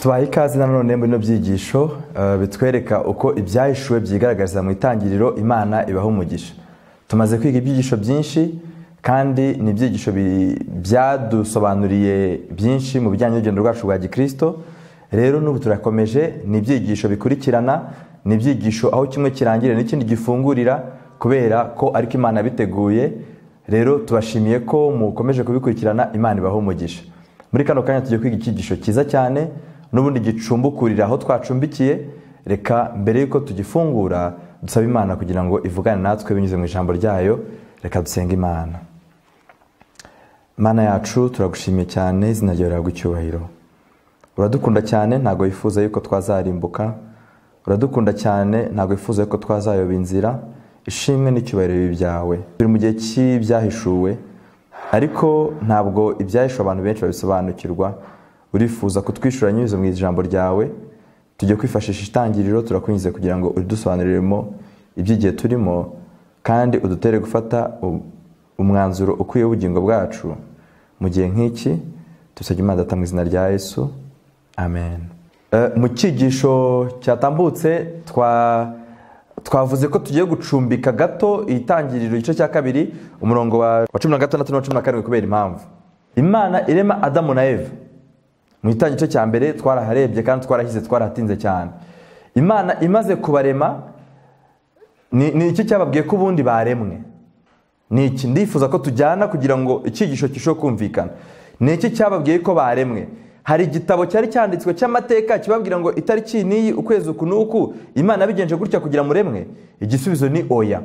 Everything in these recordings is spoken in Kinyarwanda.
tubaha ikaze nanone muri bino byigisho bitwereka uko ibyahishuwe byigaragaza mu itangiriro imana ibaha umugisha tumaze kwiga ibyigisho byinshi kandi ni ibyigisho byadusobanuriye byinshi mu bijyanye n'urugendo rwacu rwa gikirisito rero n'ubu turakomeje ni ibyigisho bikurikirana ni ibyigisho aho kimwe kirangirira n'ikindi gifungurira kubera ko ariko imana biteguye rero tubashimiye ko mukomeje kubikurikirana imana ibaha umugisha muri kano kanya tujya kwiga icyigisho cyiza cyane n'ubundi gicumbukurira aho twacumbikiye reka mbere y'uko tugifungura dusaba imana kugira ngo ivugane natwe binyuze mu ijambo ryayo reka dusenge imana imana yacu turagushimiye cyane izina ryawe riragwa icyubahiro uradukunda cyane ntabwo wifuza yuko twazarimbuka uradukunda cyane ntabwo wifuza yuko twazayoba inzira ishimwe n'icyubahiro byawe turi mu gihe cy'ibyahishuwe ariko ntabwo ibyahishuwe abantu benshi babisobanukirwa urifuza kutwishyura nyuze mu ijambo ryawe tujya kwifashisha itangiriro turakunyuze kugira ngo udusobanuriremo iby'igihe turimo kandi udutere gufata umwanzuro ukwiye w'ubugingo bwacu mu gihe nk'iki dusabye imana data mu izina rya yesu amen mu cyigisho cyatambutse twa twavuze ko tugiye gucumbika gato itangiriro igice cya kabiri umurongo wa cumi na gatandatu na cumi na karindwi kubera impamvu imana irema adamu na eva mu itangiriro cya mbere twaraharebye kandi twarahize twarahatinze cyane imana imaze kubarema ni iki cyababwiye ko ubundi baremwe ni iki ndifuza ko tujyana kugira ngo icyigisho gishobore kumvikana ni iki cyababwiye ko baremwe hari igitabo cyari cyanditswe cy'amateka kibabwira ngo itariki n'iyi ukwezi uku n'uku imana bigenje gutya kugira muremwe igisubizo ni oya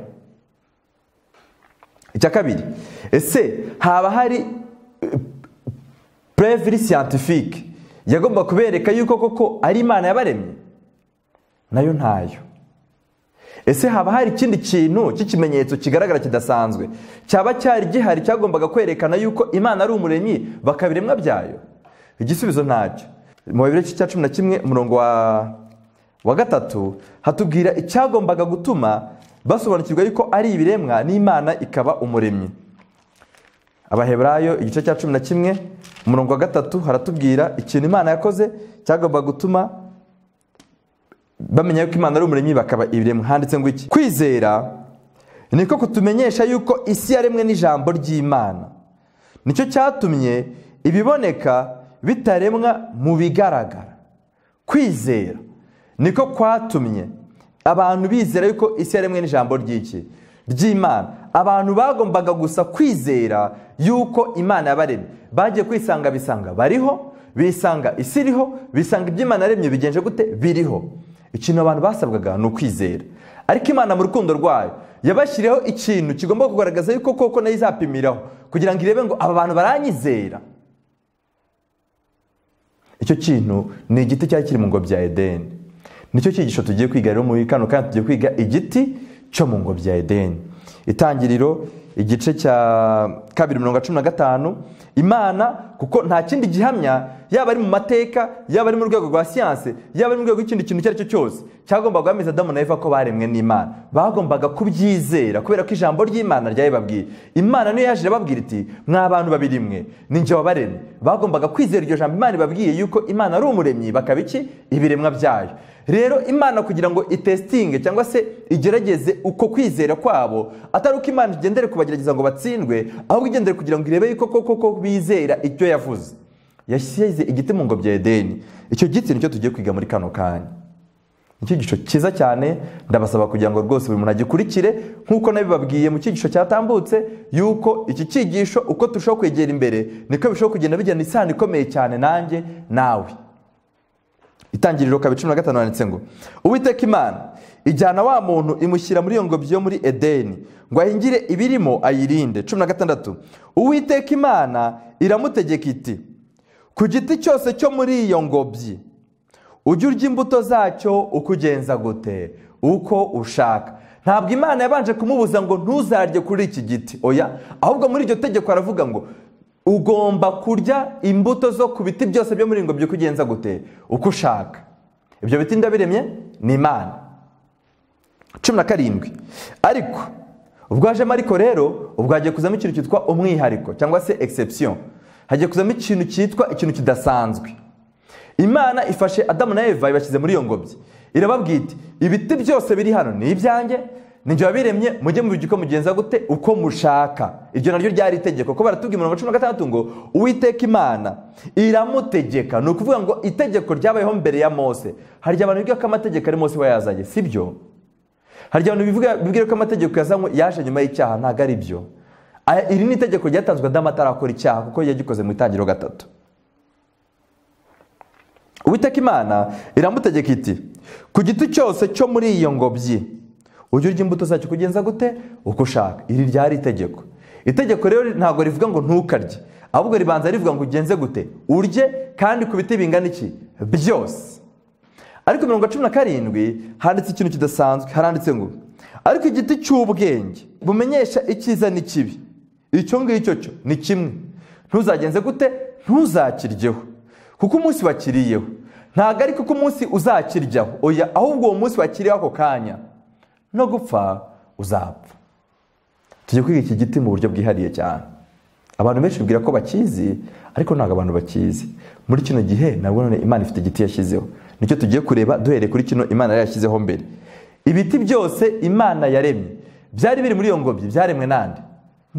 icya kabiri ese haba hari pureviri siyantifike yagomba kubereka yuko koko ari imana yabaremye nayo ntayo ese haba hari ikindi kintu cy'ikimenyetso kigaragara kidasanzwe cyaba cyari gihari cyagombaga kwerekana yuko imana ari umuremyi bakabiremwa byayo igisubizo ntacyo mu bibiri cya cumi na kimwe umurongo wa gatatu hatubwira icyagombaga gutuma basobanukirwa yuko ari ibiremwa n'imana ikaba umuremyi abaheburayo igice cya cumi na kimwe umurongo wa gatatu haratubwira ikintu imana yakoze cyagombaga gutuma bamenya yuko imana ari umuremyi bakaba ibiremwa handitse ngo iki kwizera niko kutumenyesha yuko isi yaremwe n'ijambo ry'imana nicyo cyatumye ibiboneka bitaremwa mu bigaragara kwizera niko kwatumye abantu bizera yuko isi yaremwe n'ijambo ry'iki ry'imana abantu bagombaga gusa kwizera yuko imana yabaremye bagiye kwisanga bisanga bariho bisanga isi iriho bisanga iby'imana yaremye bigenje gute biriho ikintu abantu basabwaga ni ukwizera ariko imana mu rukundo rwayo yabashyiriyeho ikintu kigomba kugaragaza yuko koko nayo izapimiraho kugira ngo irebe ngo aba bantu baranyizera icyo kintu ni igiti cyari kiri mu ngobyi ya edeni nicyo cyigisho tugiye kwiga rero muri kano kandi tugiye kwiga igiti cyo mu ngobyi ya edeni itangiriro igice cya kabiri mirongo cumi na gatanu imana kuko nta kindi gihamya yaba ari mu mateka yaba ari mu rwego rwa siyanse yaba ari mu rwego rw'ikindi kintu icyo ari cyo cyose cyagombaga guhamiriza adamu na eva ko baremwe n'imana bagombaga kubyizera kubera ko ijambo ry'imana ryayibabwiye imana niyo yaje irababwira iti mwa bantu babiri mwe ninjye wabaremye bagombaga kwizera iryo jambo imana ibabwiye yuko imana ari umuremyi bakaba iki ibiremwa byayo rero imana kugira ngo itesitinge cyangwa se igerageze uko kwizera kwabo atari uko imana igendere kubagerageza ngo batsindwe ahubwo igendere kugira ngo irebe yuko koko ko bizera icyo yavuze yashyize igiti mu ngobyi ya edeni icyo giti nicyo tugiye kwiga muri kano kanya nicyo gico cyiza cyane ndabasaba kugira ngo rwose buri muntu agikurikire nk'uko nabibabwiye mu cyigisho cyatambutse yuko iki cyigisho uko turushaho kwegera imbere niko bishobora kugenda bijyana isano ikomeye cyane nanjye nawe itangiriro kabiri cumi na gatanu handitse ngo uwiteka imana ijyana wa muntu imushyira muri iyo ngobyi yo muri edeni ngo ahingire ibirimo ayirinde cumi na gatandatu uwiteka imana iramutegeka iti ku giti cyose cyo muri iyo ngobyi ujye urya imbuto zacyo uko ugenza gute uko ushaka ntabwo imana yabanje kumubuza ngo ntuzarye kuri iki giti oya ahubwo muri iryo tegeko aravuga ngo ugomba kurya imbuto zo ku biti byose byo muri ngobyi ugenza gute uko ushaka ibyo biti ndabiremye ni imana cumi na karindwi ariko ubwo hajemo ariko rero ubwo hagiye kuzamo ikintu cyitwa umwihariko cyangwa se egisepsiyo hagiye kuzamo ikintu cyitwa ikintu kidasanzwe imana ifashe adamu na eva ibashyize muri iyo ngobyi irababwira iti ibiti byose biri hano ni ibyanjye ninjye wabiremye mujye mubirya uko mugenza gute uko mushaka iryo naryo ryari itegeko ko baratubwira mu cumi na gatandatu ngo uwiteka imana iramutegeka ni ukuvuga ngo itegeko ryabayeho mbere ya mose harya abantu bivuga ko amategeko ari mose we yazanye si byo harya abantu bivuga bibwira ko amategeko yazanywe yaje nyuma y'icyaha ntabwo ari byo Aya- iri ni itegeko ryatanzwe adamu atarakora icyaha kuko yagikoze mu itangiriro gatatu Uwiteka imana iramutegeka iti ku giti cyose cyo muri iyo ngobyi ujye urya imbuto zacyo kugenza gute uko ushaka iri ryari itegeko itegeko rero ntabwo rivuga ngo ntukarye ahubwo ribanza rivuga ngo ugenze gute urye kandi ku biti bingana iki byose ariko mirongo cumi na karindwi handitse ikintu kidasanzwe haranditse ngo ariko igiti cy'ubwenge bumenyesha icyiza n'ikibi icyo ngicyo cyo ni kimwe ntuzagenze gute ntuzakiryeho kuko umunsi wakiriyeho ntabwo ari kuko umunsi uzakiryaho oya ahubwo uwo munsi wakiriyeho ako kanya no gupfa uzapfa tujya kwiga iki giti mu buryo bwihariye cyane abantu benshi bibwira ko bakizi ariko ntabwo abantu bakizi muri kino gihe nabwo none imana ifite igiti yashyizeho nicyo tugiye kureba duhereye kuri kino imana yari yashyizeho mbere ibiti byose imana yaremye byari biri muri iyo ngobyi byaremwe nande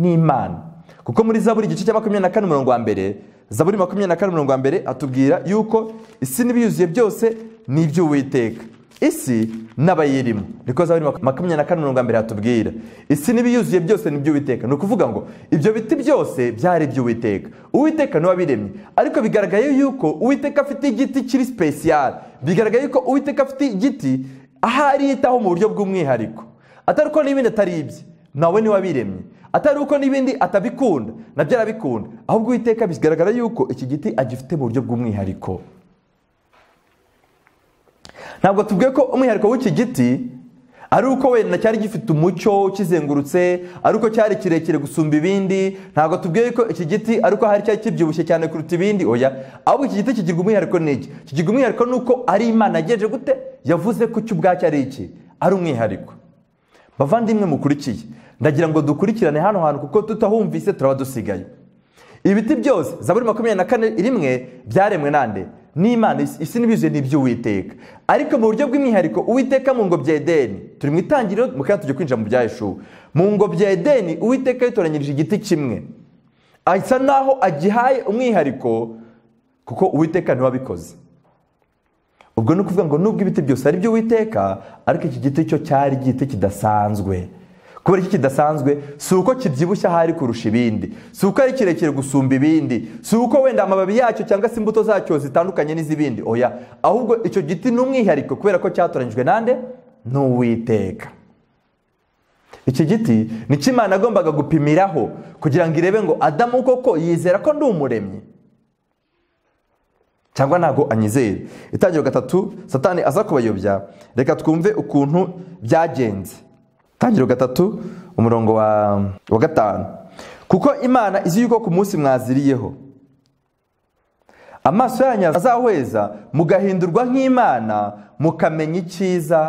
n'imana kuko muri zaburi igice cya makumyabiri na kane umurongo wa mbere zaburi makumyabiri na kane umurongo wa mbere atubwira yuko isi n'ibiyuzuye byose ni iby'uwiteka isi n'abayirimo niko zaburi maku- makumyabiri na kane umurongo wa mbere hatubwira isi n'ibiyuzuye byose ni iby'uwiteka ni ukuvuga ngo ibyo biti byose byari iby'uwiteka uwiteka niwe wabiremye ariko bigaragaye yuko uwiteka afite igiti kiri sipesiyali bigaragaye yuko uwiteka afite igiti aho ariyitaho mu buryo bw'umwihariko atari uko n'ibindi atari ibye nawe niwe wabiremye atari uko n'ibindi atabikunda nabyo arabikunda ahubwo uwiteka bigaragara yuko iki giti agifite mu buryo bw'umwihariko ntabwo tubwiye ko umwihariko w'iki giti ari uko wenda cyari gifite umucyo ukizengurutse ari uko cyari kirekire gusumba ibindi ntabwo tubwiye ko iki giti ari uko hari cyari kibyibushye cyane kuruta ibindi oya ahubwo iki giti kigirwa umwihariko n'iki kigirwa umwihariko ni uko ari imana yagenje gute yavuze ko cyo ubwacyo ari iki ari umwihariko bavandimwe mukurikiye ndagira ngo dukurikirane hano hantu kuko tutahumvise turaba dusigaye ibiti byose zaburi makumyabiri na kane rimwe byaremwe nande n'imana isi- isi n'ibiyuzuye ni iby'uwiteka ariko mu buryo bw'umwihariko uwiteka mu ngobyi ya edeni turi mu itangiriro mu kanya tujya kwinjira mu bya Yeshuwa. mu ngobyi ya edeni uwiteka yitoranyirije igiti kimwe asa naho agihaye umwihariko kuko uwiteka niwe wabikoze ubwo ni ukuvuga ngo nubwo ibiti byose ari iby'uwiteka ariko iki giti cyo cyari igiti kidasanzwe kubera iki kidasanzwe si uko kibyibushye ahari kurusha ibindi si uko ari kirekire gusumba ibindi si uko wenda amababi yacyo cyangwa se imbuto zacyo zitandukanye n'iz'ibindi oya ahubwo icyo giti ni umwihariko kubera ko cyatoranyijwe nande n'uwiteka iki giti ni cyo imana yagombaga gupimiraho kugira ngo irebe ngo adamu koko yizera ko ndi umuremyi cyangwa ntabwo anyizera itangiro gatatu satani aza kubayobya reka twumve ukuntu byagenze itangiro gatatu umurongo wa, wa gatanu kuko imana izi yuko ku munsi mwaziriyeho amaso yanyu azahweza mugahindurwa nk'imana mukamenya icyiza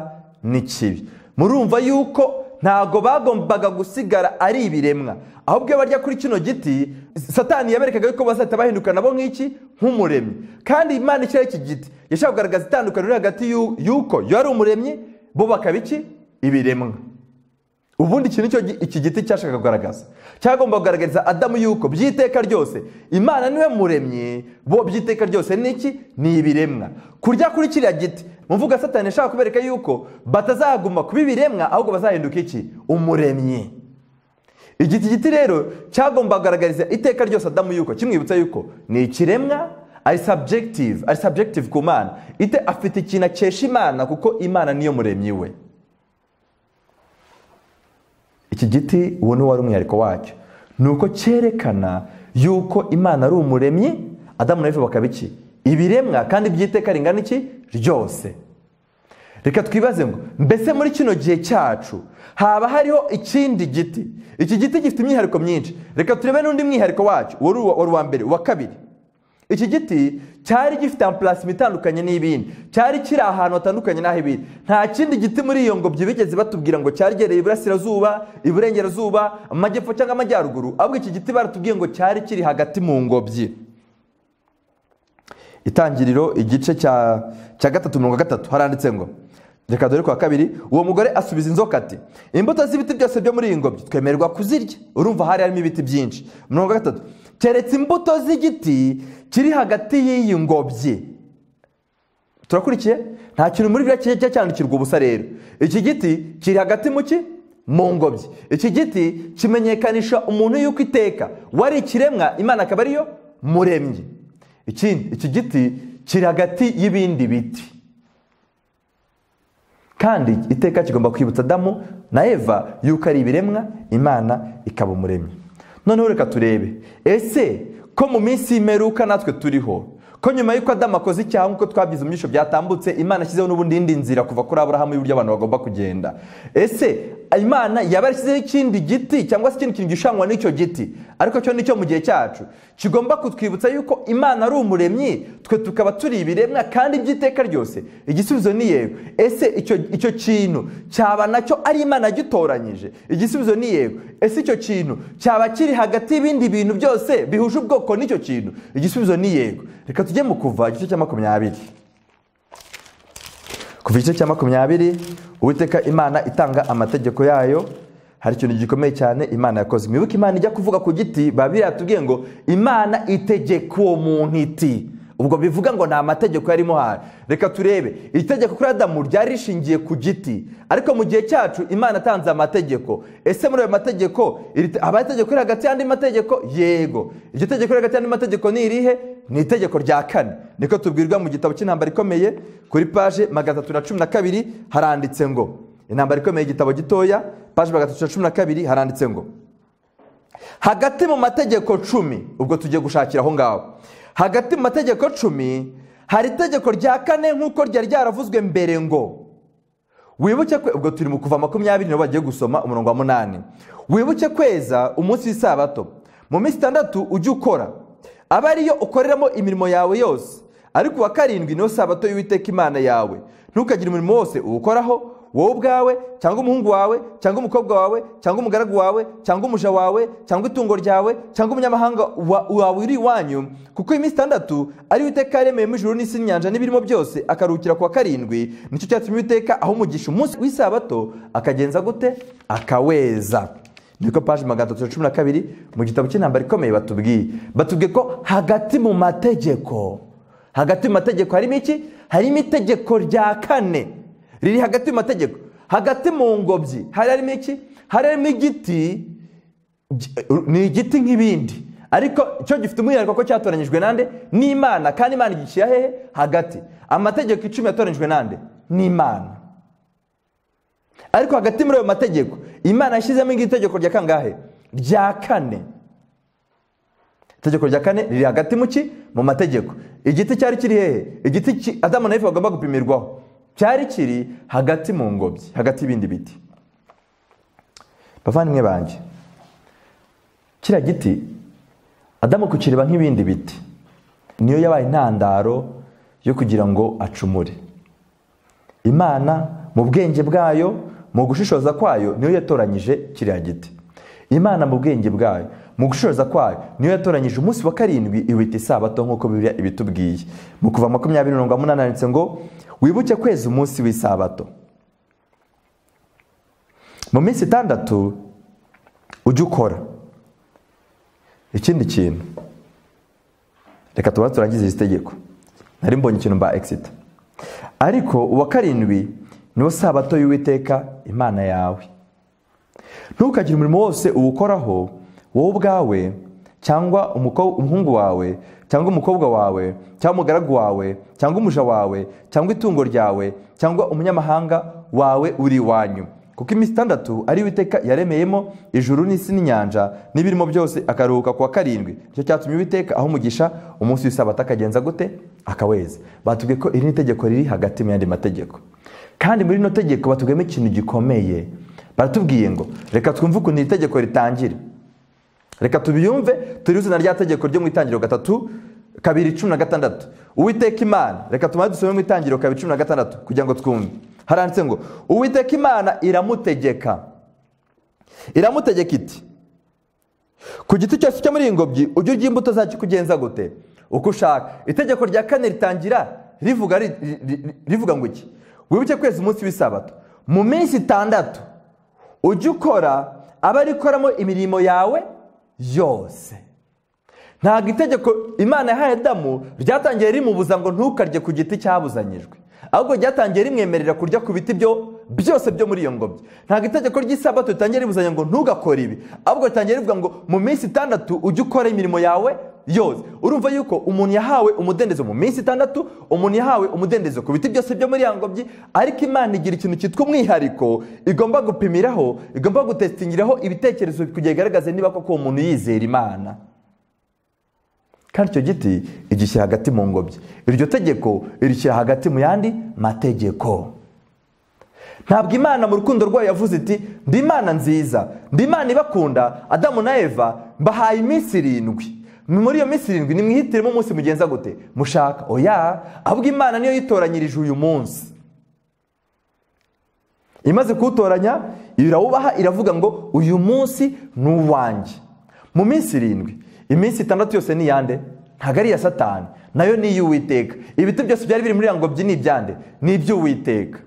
n'ikibi murumva yuko ntabwo bagombaga gusigara ari ibiremwa ahubwo iyo barya kuri kino giti satani yaberekaga yuko bazahita bahinduka nabo nk'iki nk'umuremyi kandi imana ishyiraho iki giti yashaka kugaragaza itandukaniro riri hagati y'u- y'uko yo ari umuremyi bo bakaba iki ibiremwa ubundi iki nicyo gi- iki giti cyashaka kugaragaza cyagomba kugaragariza adamu yuko by'iteka ryose imana niwe muremyi bo by'iteka ryose niki ni ibiremwa kurya kuri kiriya giti mu mvuga satani yashaka kubereka yuko batazaguma kuba ibiremwa ahubwo bazahinduka iki umuremyi iki giti rero cyagomba kugaragariza iteka ryose adamu yuko kimwibutsa yuko ni ikiremwa ari subjective ari subjective ku mana ite afite ikintu akesha imana kuko imana niyo muremyi we iki giti uwo ni wari umwihariko wacyo ni uko cyerekana yuko imana ari umuremyi adamu na eva bakaba iki ibiremwa kandi by'iteka ringana iki ryose reka twibaze ngo mbese muri kino gihe cyacu haba hariho ikindi giti iki giti gifite imyihariko myinshi reka turebe n'undi mwihariko wacyo wari uwa- wari uwa mbere uwa kabiri iki giti cyari gifite ampurasima itandukanye n'ibindi cyari kiri ahantu hatandukanye n'aho ibindi nta kindi giti muri iyo ngobyi bigeze batubwira ngo cyari gereye iburasirazuba iburengerazuba amajyepfo cyangwa amajyaruguru ahubwo iki giti baratubwiye ngo cyari kiri hagati mu ngobyi itangiriro igice cya cya gatatu mirongo itatu haranditse ngo reka dore ku wa kabiri uwo mugore asubiza inzoka ati imbuto z'ibiti byose byo muri iyi ngobyi twemererwa kuzirya urumva hari harimo ibiti byinshi mirongo itatu keretse imbuto z'igiti kiri hagati y'iyi ngobyi turakurikiye nta kintu muri biriya kijya cyandikirwa ubusa rero iki giti kiri hagati mu ki mu ngobyi iki giti kimenyekanisha umuntu y'uko iteka wari ikiremwa imana akaba ariyo muremye ikindi iki giti kiri hagati y'ibindi biti kandi iteka kigomba kwibutsa adamu na eva y'uko ari ibiremwa imana ikaba umuremyi noneho reka turebe ese ko mu minsi y'imperuka natwe turiho ko nyuma y'uko adamu akoze icyaha nk'uko twabyize mu byiciro byatambutse imana ashyizeho n'ubundi indi nzira kuva kuri aburahamu y'uburyo abantu bagomba kugenda ese imana yaba yarashyizeho ikindi giti cyangwa se ikindi kintu gishangwa n'icyo giti ariko cyo nicyo mu gihe cyacu kigomba kutwibutsa yuko imana ari umuremyi twe tukaba turi ibiremwa kandi by'iteka ryose igisubizo ni yego ese icyo kintu cyaba nacyo ari imana yagitoranyije igisubizo ni yego ese icyo kintu cyaba kiri hagati y'ibindi bintu byose bihuje ubwoko n'icyo kintu igisubizo ni yego reka tujye mu kuva igice cya makumyabiri kuva igice cya makumyabiri uwiteka imana itanga amategeko yayo hari ikintu gikomeye cyane imana yakoze mwibuke imana ijya kuvuga ku giti baba biratubwiye ngo imana itegeka uwo muntu iti ubwo bivuga ngo ni amategeko yarimo hari reka turebe itegeko kuri adamu ryari rishingiye ku giti ariko mu gihe cyacu imana atanze amategeko ese muri ayo mategeko haba itegeko riri hagati y'andi mategeko yego iryo tegeko riri hagati y'andi mategeko ni irihe ni itegeko rya kane niko tubwirwa mu gitabo cy'intambara ikomeye kuri paje magana atatu na cumi na kabiri haranditse ngo intambara ikomeye igitabo gitoya paje magana atatu na cumi na kabiri haranditse ngo hagati mu mategeko cumi ubwo tugiye gushakira aho ngaho hagati mu mategeko cumi hari itegeko rya kane nk'uko ryari ryaravuzwe mbere ngo wibuke ubwo turi mu kuva makumyabiri nibo bagiye gusoma umurongo wa munani wibuke kweza umunsi w'isabato mu minsi itandatu ujye ukora aba ariyo ukoreramo imirimo yawe yose ariko uwa karindwi niyo sabato y'uwiteka imana yawe ntukagire umurimo wose uwukoraho wowe ubwawe cyangwa umuhungu wawe cyangwa umukobwa wawe cyangwa umugaragu wawe cyangwa umuja wawe cyangwa itungo ryawe cyangwa umunyamahanga wawe uri iwanyu kuko iminsi itandatu ariyo iteka yaremeyemo ijuru n'isi n'inyanja n'ibirimo byose akaruhukira ku wa karindwi nicyo cyatumye iteka aho umugisha umunsi w'isabato akagenza gute akaweza niko paje magana atatu na cumi na kabiri mu gitabo cy'intambara ikomeye batubwiye batubwiye ko hagati mu mategeko hagati mu mategeko harimo iki harimo itegeko rya kane riri hagati mu mategeko hagati mu ngobyi hari harimo iki hari harimo igiti ni igiti nk'ibindi ariko cyo gifite umwihariko ko cyatoranyijwe nande n'imana kandi imana igishyira hehe hagati amategeko icumi yatoranyijwe nande n'imana ariko hagati muri ayo mategeko imana yashyizemo iri tegeko rya kangahe rya kane itegeko rya kane riri hagati mu ki mu mategeko igiti cyari kiri hehe igiti adamu na bagomba gupimirwaho cyari kiri hagati mu ngobyi hagati y'ibindi biti bavandimwe banjye kiriya giti adamu kukireba nk'ibindi biti niyo yabaye intandaro yo kugira ngo acumure imana mu bwenge bwayo mu gushishoza kwayo niyo yatoranyije kiriya giti imana mu bwenge bwayo mu gushoza kwayo niyo yatoranyije umunsi wa karindwi iwita isabato nk'uko bibiliya ibitubwiye mu kuva makumyabiri mirongo umunani handitse ngo wibuke kwezi umunsi w'isabato mu minsi itandatu ujye ukora ikindi kintu reka tuba turangize iri tegeko nari mbonye ikintu mba egisita ariko uwa karindwi niwo sabato y'uwiteka imana yawe ntukagire umurimo wose uwukoraho wowe ubwawe cyangwa umuhungu wawe cyangwa umukobwa wawe cyangwa umugaragu wawe cyangwa umuja wawe cyangwa itungo ryawe cyangwa umunyamahanga wawe uri iwanyu kuko iminsi itandatu ari Uwiteka yaremeyemo ijuru n'isi n'inyanja n'ibirimo byose akaruhuka kuwa karindwi nicyo cyatumye Uwiteka aho umugisha umunsi w'isabato akagenza gute akaweza batubwiye ko iri ni itegeko riri hagati mu yandi mategeko kandi muri rino tegeko batubwiyemo ikintu gikomeye baratubwiye ngo reka twumve ukuntu iri tegeko ritangira reka tubiyumve turi izina rya tegeko ryo mu itangiriro gatatu kabiri cumi na gatandatu uwiteka imana reka tumare dusome mu itangiriro kabiri cumi na gatandatu kugira ngo twumve haranditse ngo uwiteka imana iramutegeka iramutegeka iti ku giti cyose cyo muri iyi ngobyi ujye urya imbuto zacyo kugenza gute uko ushaka itegeko rya kane ritangira rivuga ri- ri- ri- rivuga ngo iki wibuke kwezi umunsi w'isabato mu minsi itandatu ujye ukora aba ari ikoramo imirimo yawe yose ntabwo itegeko imana yahaye adamu ryatangiye rimubuza ngo ntukarye ku giti cyabuzanyijwe ahubwo ryatangiye rimwemerera kurya ku biti byo byose byo muri iyo ngobyi ntabwo itegeko ry'isabato ritangiye ribuzanya ngo ntugakore ibi ahubwo ritangiye rivuga ngo mu minsi itandatu ujye ukora imirimo yawe yose urumva yuko umuntu yahawe umudendezo mu minsi itandatu umuntu yahawe umudendezo ku biti byose byo muri ya ngobyi ariko imana igira ikintu cyitwa umwihariko igomba gupimiraho igomba gutesitingiraho ibitekerezo kugira igaragaze niba koko uwo muntu yizera imana kandi icyo giti igishyira hagati mu ngobyi iryo tegeko irishyira hagati mu yandi mategeko ntabwo imana mu rukundo rwayo yavuze iti ndi imana nziza ndi imana ibakunda adamu na eva mbahaye iminsi irindwi muri iyo minsi irindwi nimwihitiremo umunsi mugenza gute mushaka oya ahubwo imana niyo yitoranyirije uyu munsi imaze kuwutoranya irawubaha iravuga ngo uyu munsi ni uwanjye mu minsi irindwi iminsi itandatu yose ni iyande ntabwo ari iya satani nayo ni iy'uwiteka ibiti byose byari biri muri iyo ngobyi ni ibyande ni iby'uwiteka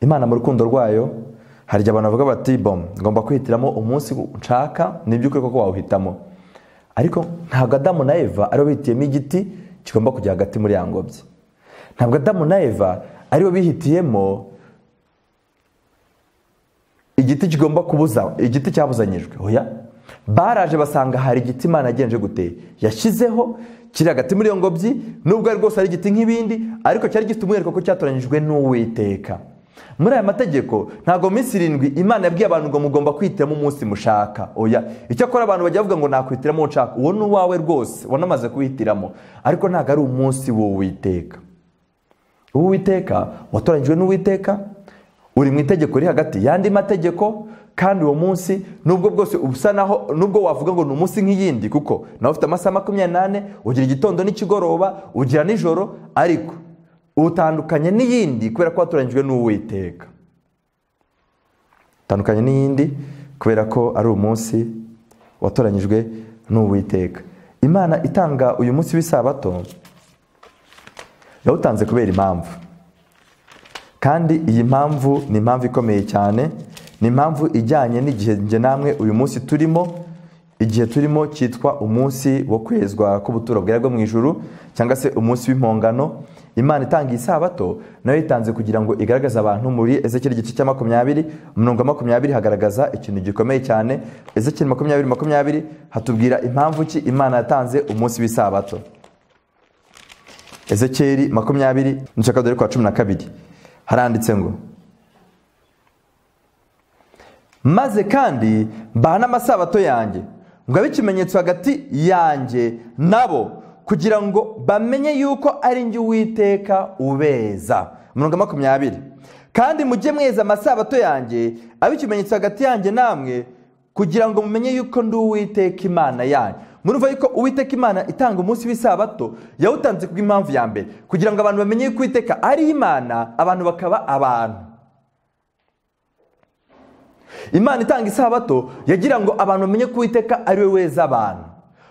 imana mu rukundo rwayo hari igihe abantu bavuga bati bom ngomba kwihitiramo umunsi nshaka ni iby'ukuri koko wawuhitamo ariko ntabwo adamu na eva aribo bihitiyemo igiti kigomba kujya hagati muri ya ngobyi ntabwo adamu na eva aribo bihitiyemo igiti kigomba kubuza igiti cyabuzanyijwe oya baraje basanga hari igiti imana yagenje gute yashyizeho kiri hagati muri iyo ngobyi nubwo ari rwose ari igiti nk'ibindi ariko cyari gifite umwihariko ko cyatoranyijwe n'uwiteka muri aya mategeko ntabwo minsi irindwi imana yabwiye abantu ngo mugomba kwihitiramo umunsi mushaka oya icyakora abantu bajya bavuga ngo nakwihitiramo uwo nshaka uwo ni uwawe rwose wanamaze kuwihitiramo ariko ntabwo ari umunsi w'uwiteka uwiteka watoranyijwe n'uwiteka uri mu itegeko riri hagati y'andi mategeko kandi uwo munsi nubwo bwose usa naho nubwo wavuga ngo ni umunsi nk'iyindi kuko nawe ufite amasaha makumyabiri n'ane ugira igitondo n'ikigoroba ugira nijoro ariko utandukanye n'iyindi kubera ko watoranyijwe n'uwiteka utandukanye n'iyindi kubera ko ari umunsi watoranyijwe n'uwiteka imana itanga uyu munsi w'isabato yawutanze kubera impamvu kandi iyi mpamvu ni impamvu ikomeye cyane ni impamvu ijyanye n'igihe njye namwe uyu munsi turimo igihe turimo cyitwa umunsi wo kwezwa k'ubuturo bwera bwo mu ijuru cyangwa se umunsi w'impongano imana itanga isabato nayo yitanze kugira ngo igaragaze abantu muri ezekiri igice cya makumyabiri umurongo wa makumyabiri hagaragaza ikintu gikomeye cyane ezekiri makumyabiri makumyabiri hatubwira impamvu ki imana yatanze umunsi w'isabato ezekiri makumyabiri n'igice dore kwa cumi na kabiri haranditse ngo maze kandi mbaha n'amasabato yanjye ngo abe ikimenyetso hagati yanjye nabo kugira ngo bamenye yuko ari njye uwiteka ubeza umurongo wa makumyabiri kandi mujye mweza amasabato yanjye abe ikimenyetso hagati yanjye namwe kugira ngo mumenye yuko ndi uwiteka imana yanyu murumva yuko uwiteka imana itanga umunsi w'isabato yawutanze kubw'impamvu ya mbere kugira ngo abantu bamenye yuko uwiteka ari imana abantu bakaba abantu imana itanga isabato yagira ngo abantu bamenye ko uwiteka ari we weza abantu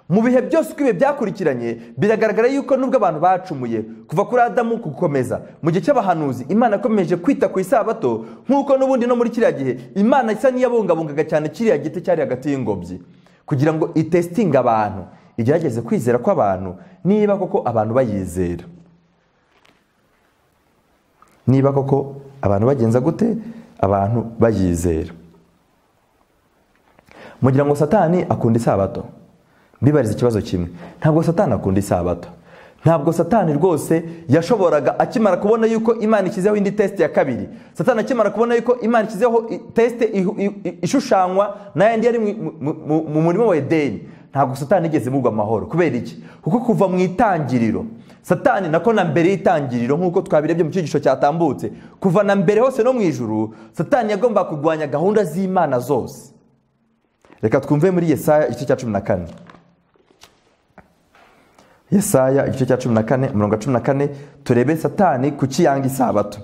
mu bihe byose uko ibihe byakurikiranye biragaragara yuko nubwo abantu bacumuye kuva kuri adamu gukomeza mu gihe cy'abahanuzi imana yakomeje kwita ku isabato nk'uko n'ubundi no muri kiriya gihe imana isa n'iyabungabungaga cyane kiriya giti cyari hagati y'ingobyi kugira ngo itesitinge abantu igerageze kwizera kw'abantu niba koko abantu bayizera niba koko abantu bagenza gute abantu bayizera mugira ngo satani akunda isabato mbibariza ikibazo kimwe ntabwo satani akunda isabato ntabwo satani rwose yashoboraga akimara kubona yuko imana ishyizeho indi tesite ya kabiri satani akimara kubona yuko imana ishyizeho i- tesite ihu- i- i- ishushanywa na yandi yari mu- mu- mu- mu murimo wa edeni ntabwo satani igeze imugwa amahoro kubera iki kuko kuva mu itangiriro satani nako na mbere y'itangiriro nk'uko twabirebye mu cyigisho cyatambutse kuva na mbere hose no mu ijuru satani yagombaga kurwanya gahunda z'imana zose reka twumve muri yesaya igice cya cumi na kane yesaya igice cya cumi na kane umurongo wa cumi na kane turebe satani ku kiyanga isabato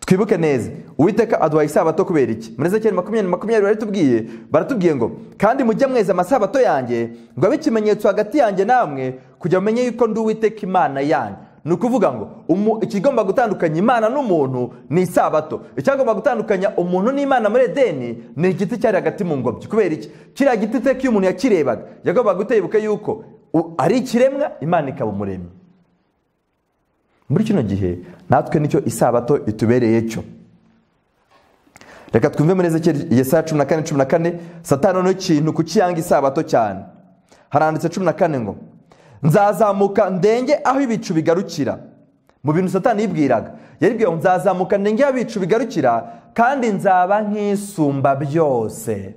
twibuke neza uwiteka aduhaye isabato kubera iki muri zekeri makumyabiri makumyabiri baratubwiye baratubwiye ngo kandi mujye mweza amasabato yanjye ngo abe ikimenyetso hagati yanjye namwe kugira mumenye yuko ndi uwiteka imana yanyu ni ukuvuga ngo umu- ikigomba gutandukanya imana n'umuntu ni isabato icyagomba gutandukanya umuntu n'imana muri edeni ni igiti cyari hagati mu ngobyi kubera iki kiriya giti iteka iyo umuntu yakirebaga yagombaga gutebuka yuko u- ari ikiremwa imana ikaba umuremyi muri kino gihe natwe nicyo isabato itubereye cyo reka twumve muri ezekeri yesaya cumi na kane cumi na kane satani ni ikintu ku kiyanga isabato cyane haranditse cumi na kane ngo nzazamuka ndenge aho ibicu bigarukira mu bintu satani yibwiraga yaribwiye ngo nzazamuka ndenge aho ibicu bigarukira kandi nzaba nk'isumba byose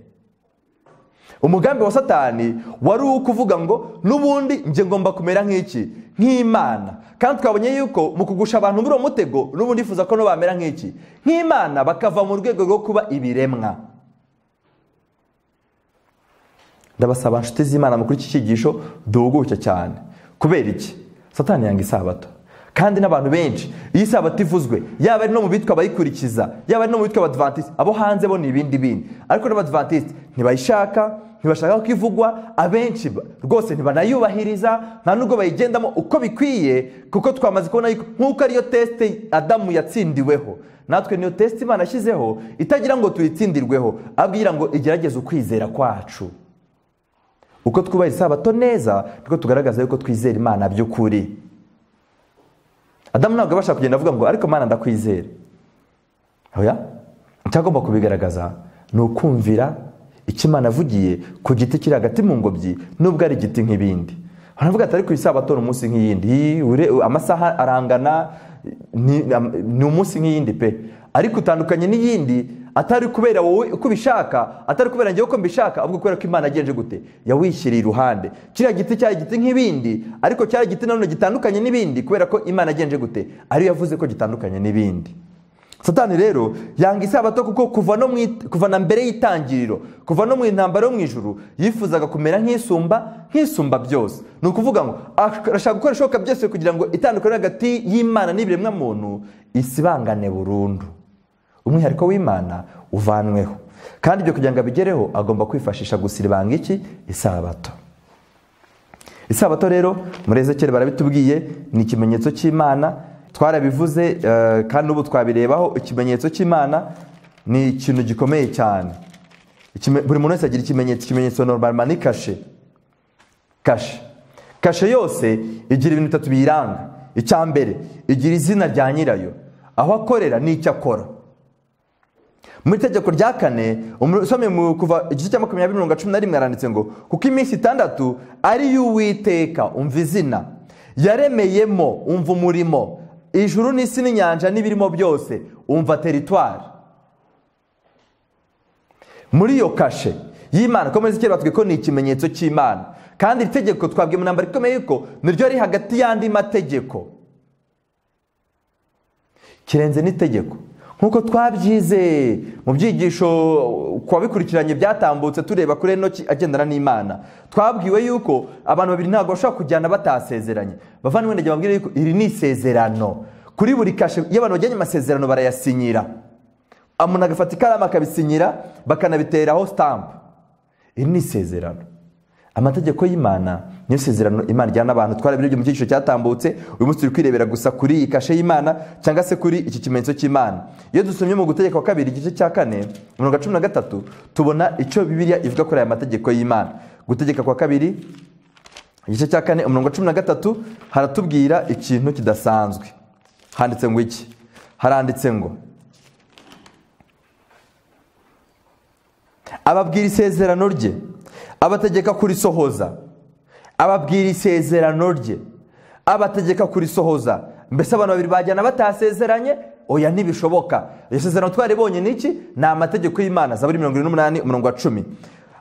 umugambi wa satani wari uwo kuvuga ngo n'ubundi njye ngomba kumera nk'iki nk'imana kandi twabonye yuko mu kugusha abantu muri uwo mutego n'ubundi yifuza ko no bamera nk'iki nk'imana bakava mu rwego rwo kuba ibiremwa ndabasaba inshuti z'imana muri iki cyigisho duhuguke cyane kubera iki satani yanga isabato kandi n'abantu benshi iyo isabato ivuzwe yaba ari no mu bitwa abayikurikiza yaba ari no mu bitwa abadivantisi abo hanze bo ni ibindi bindi ariko n'abadivantisi ntibayishaka ntibashaka ko ivugwa abenshi ba- rwose ntibanayubahiriza nta nubwo bayigendamo uko bikwiye kuko twamaze kubona yuko nk'uko ariyo tesite adamu yatsindiweho natwe niyo tesite imana yashyizeho itagira ngo tuyitsindirweho abwira ngo igerageze ukwizera kwacu uko twubaha isabato neza niko tugaragaza yuko twizera imana by'ukuri adamu ntabwo abasha kugenda avuga ngo ariko mana ndakwizera oya icyagomba kubigaragaza ni ukumvira icyo imana avugiye ku giti kiri hagati mu ngobyi nubwo ari igiti nk'ibindi baravuga ati ariko isabato ni umunsi nk'iyindi Ii, ure- amasaha arangana ni, ni umunsi nk'iyindi pe ariko utandukanye n'iyindi atari kubera wowe uko ubishaka atari kubera njyewe uko mbishaka ahubwo kubera ko imana yagenje gute yawishyiriye iruhande kiriya giti cyari igiti nk'ibindi ariko cyari igiti nanone gitandukanye n'ibindi kubera ko imana yagenje gute ariyo yavuze ko gitandukanye n'ibindi satani rero yanga isabato kuko kuva no mu it- kuva na mbere y'itangiriro kuva no mu intambara yo mu ijuru yifuzaga kumera nk'isumba nk'isumba byose ni ukuvuga ngo ash- arashaka gukora ibishoboka byose kugira ngo itandukaniro hagati y'imana n'ibiremwa muntu isibangane burundu umwihariko w'imana uvanweho kandi ibyo kugira ngo abigereho agomba kwifashisha gusiribanga iki isabato isabato rero muri ezekeri barabitubwiye ni ikimenyetso cy'imana twarabivuze eh, kandi ubu twabirebaho ikimenyetso cy'imana ni ikintu gikomeye cyane Ikime- buri muntu wese agira ikimenyetso ikimenyetso normal ni kashe kashe kashe yose igira ibintu bitatu biyiranga icya mbere igira izina rya nyirayo aho akorera n'icyo akora mu itegeko rya kane umu- usomye mu kuva igice cya makumyabiri mirongo cumi na rimwe haranditse ngo kuko iminsi itandatu ari iy'uwiteka umva izina yaremeyemo umva umurimo ijuru n'isi n'inyanja n'ibirimo byose umva teritwari muri iyo kashe y'imana ko muri zikiri batwe ko ni ikimenyetso cy'imana kandi iri tegeko twabwiye mu ntambara ikomeye ko niryo riri hagati y'andi mategeko kirenze n'itegeko nk'uko twabyize mu byigisho ku babikurikiranye byatambutse tureba kuri enoki agendana n'imana twabwiwe yuko abantu babiri ntabwo bashobora kujyana batasezeranye bavandimwe ndagira babwire yuko iri ni isezerano kuri buri kashe iyo abantu bajyanye amasezerano barayasinyira umuntu agafata ikaramu akabisinyira bakanabiteraho sitampu iri ni isezerano amategeko y'imana niyo sezerano imana ijyana abantu twarabirebye mu cyiciro cyatambutse uyu munsi turi kwirebera gusa kuri iyi kashe y'imana cyangwa se kuri iki kimenyetso cy'imana iyo dusomye mu gutegeka kwa kabiri igice cya kane mirongo cumi na gatatu tubona icyo bibiliya ivuga kuri aya mategeko y'imana gutegeka kwa kabiri igice cya kane umurongo wa cumi na gatatu haratubwira ikintu kidasanzwe handitse ngo iki haranditse ngo ababwira isezerano rye abategeka kurisohoza ababwira isezerano rye abategeka kurisohoza mbese abantu babiri bajyana batasezeranye oya ntibishoboka iryo sezerano twaribonye ni iki ni amategeko y'imana zaburi mirongo irindwi n'umunani umurongo wa cumi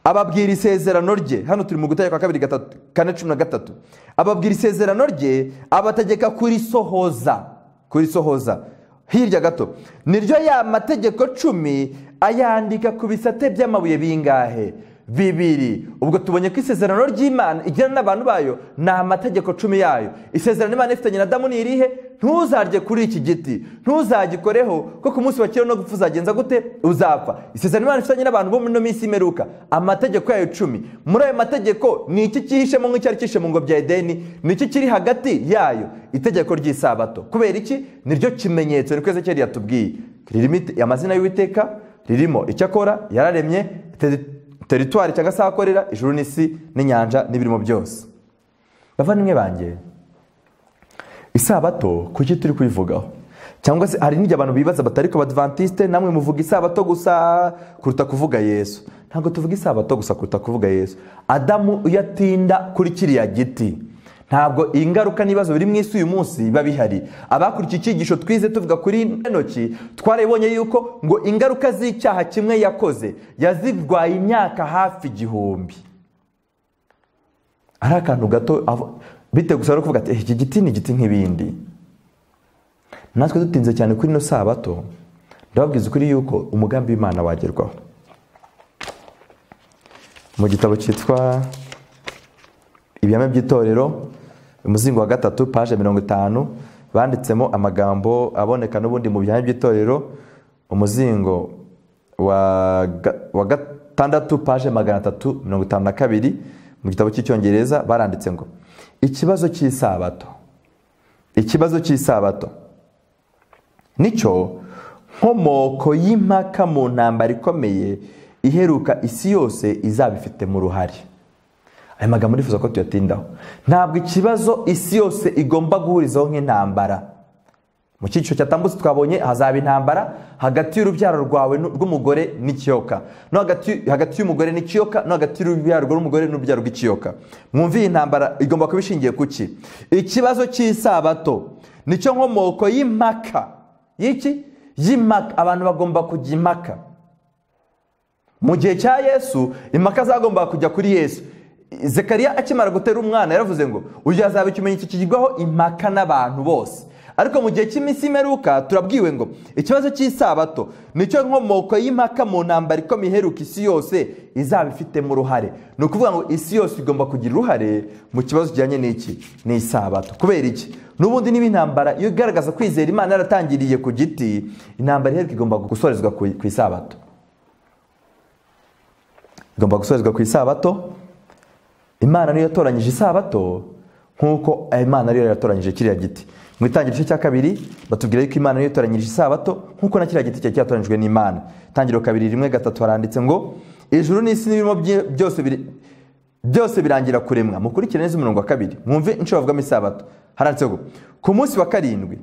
ababwira isezerano rye hano turi mu gutegeka kwa kabiri gatatu kane cumi na gatatu ababwira isezerano rye abategeka kurisohoza kurisohoza hirya gato niryo ya mategeko cumi ayandika ku bisate by'amabuye bingahe bibiri ubwo tubonye ko isezerano ry'imana igirana n'abantu bayo ni amategeko cumi yayo isezerano imana ifitanye na damu ni irihe ntuzarye kuri iki giti ntuzagikoreho ko ku munsi wa kera no gupfa uzagenza gute uzapfa isezerano imana ifitanye n'abantu bo muri ino minsi y'imeruka amategeko yayo cumi muri ayo mategeko ni iki cyihishemo nk'icyari cyihishe mu ngo bya edeni ni iki kiri hagati yayo itegeko ry'isabato kubera iki niryo kimenyetso niko ezekeri yatubwiye ririmo ite- amazina y'uwiteka ririmo icyo akora yararemye teri- teritwari cyangwa se aho akorera ijuru n'isi n'inyanja n'ibirimo byose bavandimwe banjye isabato kuki turi kuyivugaho cyangwa se hari n'igihe abantu bibaza bati ariko abadivantisite namwe muvuga isabato gusa kuruta kuvuga yesu ntabwo tuvuga isabato gusa kuruta kuvuga yesu adamu iyo atinda kuri kiriya giti ntabwo ingaruka n'ibibazo biri mu isi uyu munsi biba bihari abakurikiye icyigisho twize tuvuga kuri enoki twarabonye yuko ngo ingaruka z'icyaha kimwe yakoze yazirwaye imyaka hafi igihumbi ari akantu gato avo- bitewe gusa no kuvuga ati "Eh, iki giti ni igiti nk'ibindi natwe dutinze cyane kuri ino sabato ndababwiza ukuri yuko umugambi w'imana wagerwaho mu gitabo cyitwa ibihame by'itorero umuzingo wa gatatu paje mirongo itanu banditsemo amagambo aboneka n'ubundi mu bihame by'itorero umuzingo wa ga- wa gatandatu paje magana atatu mirongo itanu na kabiri mu gitabo cy'icyongereza baranditse ngo ikibazo cy'isabato ikibazo cy'isabato nicyo nkomoko y'impaka mu ntambara ikomeye iheruka isi yose izaba ifitemo uruhare aya magambo nifuza ko tuyatindaho ntabwo ikibazo isi yose igomba guhurizaho nk'intambara mu cyiciro cyatambutse twabonye hazaba intambara hagati y'urubyaro rwawe nu- rw'umugore n'ikiyoka no hagati hagati y'umugore n'ikiyoka no hagati y'urubyaro rw'umugore n'urubyaro rw'ikiyoka mwumve iyi ntambara igomba kuba ishingiye ku ki ikibazo cy'isabato nicyo nkomoko y'impaka y'iki y'impaka abantu bagomba kujya impaka mu gihe cya yesu impaka zagombaga kujya kuri yesu zekariya akimara gutera umwana yaravuze ngo uyu azaba ikimenyetso kigirwaho impaka n'abantu bose ariko mu gihe cy'iminsi y'imperuka turabwiwe ngo ikibazo cy'isabato nicyo nkomoko y'impaka mu ntambara ikomeye iheruka isi yose izaba ifitemo uruhare ni ukuvuga ngo isi yose igomba kugira uruhare mu kibazo kijyanye n'iki ni isabato kubera iki n'ubundi niba intambara iyo igaragaza kwizera imana yaratangiriye ku giti intambara iheruka igomba gusorezwa ku ku isabato igomba gusorezwa ku isabato imana niyo yatoranyije isabato nk'uko imana ariyo yatoranyije kiriya giti mu itangiriro cya kabiri batubwira yuko imana niyo yatoranyije isabato nk'uko na kiriya giti cyari cyatoranyijwe n'imana itangiriro kabiri rimwe gatatu haranditse ngo ijuru n'isi n'ibirimo byi- byose biri- byose birangira kuremwa mukurikire neza umurongo wa kabiri mwumve inshuro bavugamo isabato haranditse ngo ku munsi wa karindwi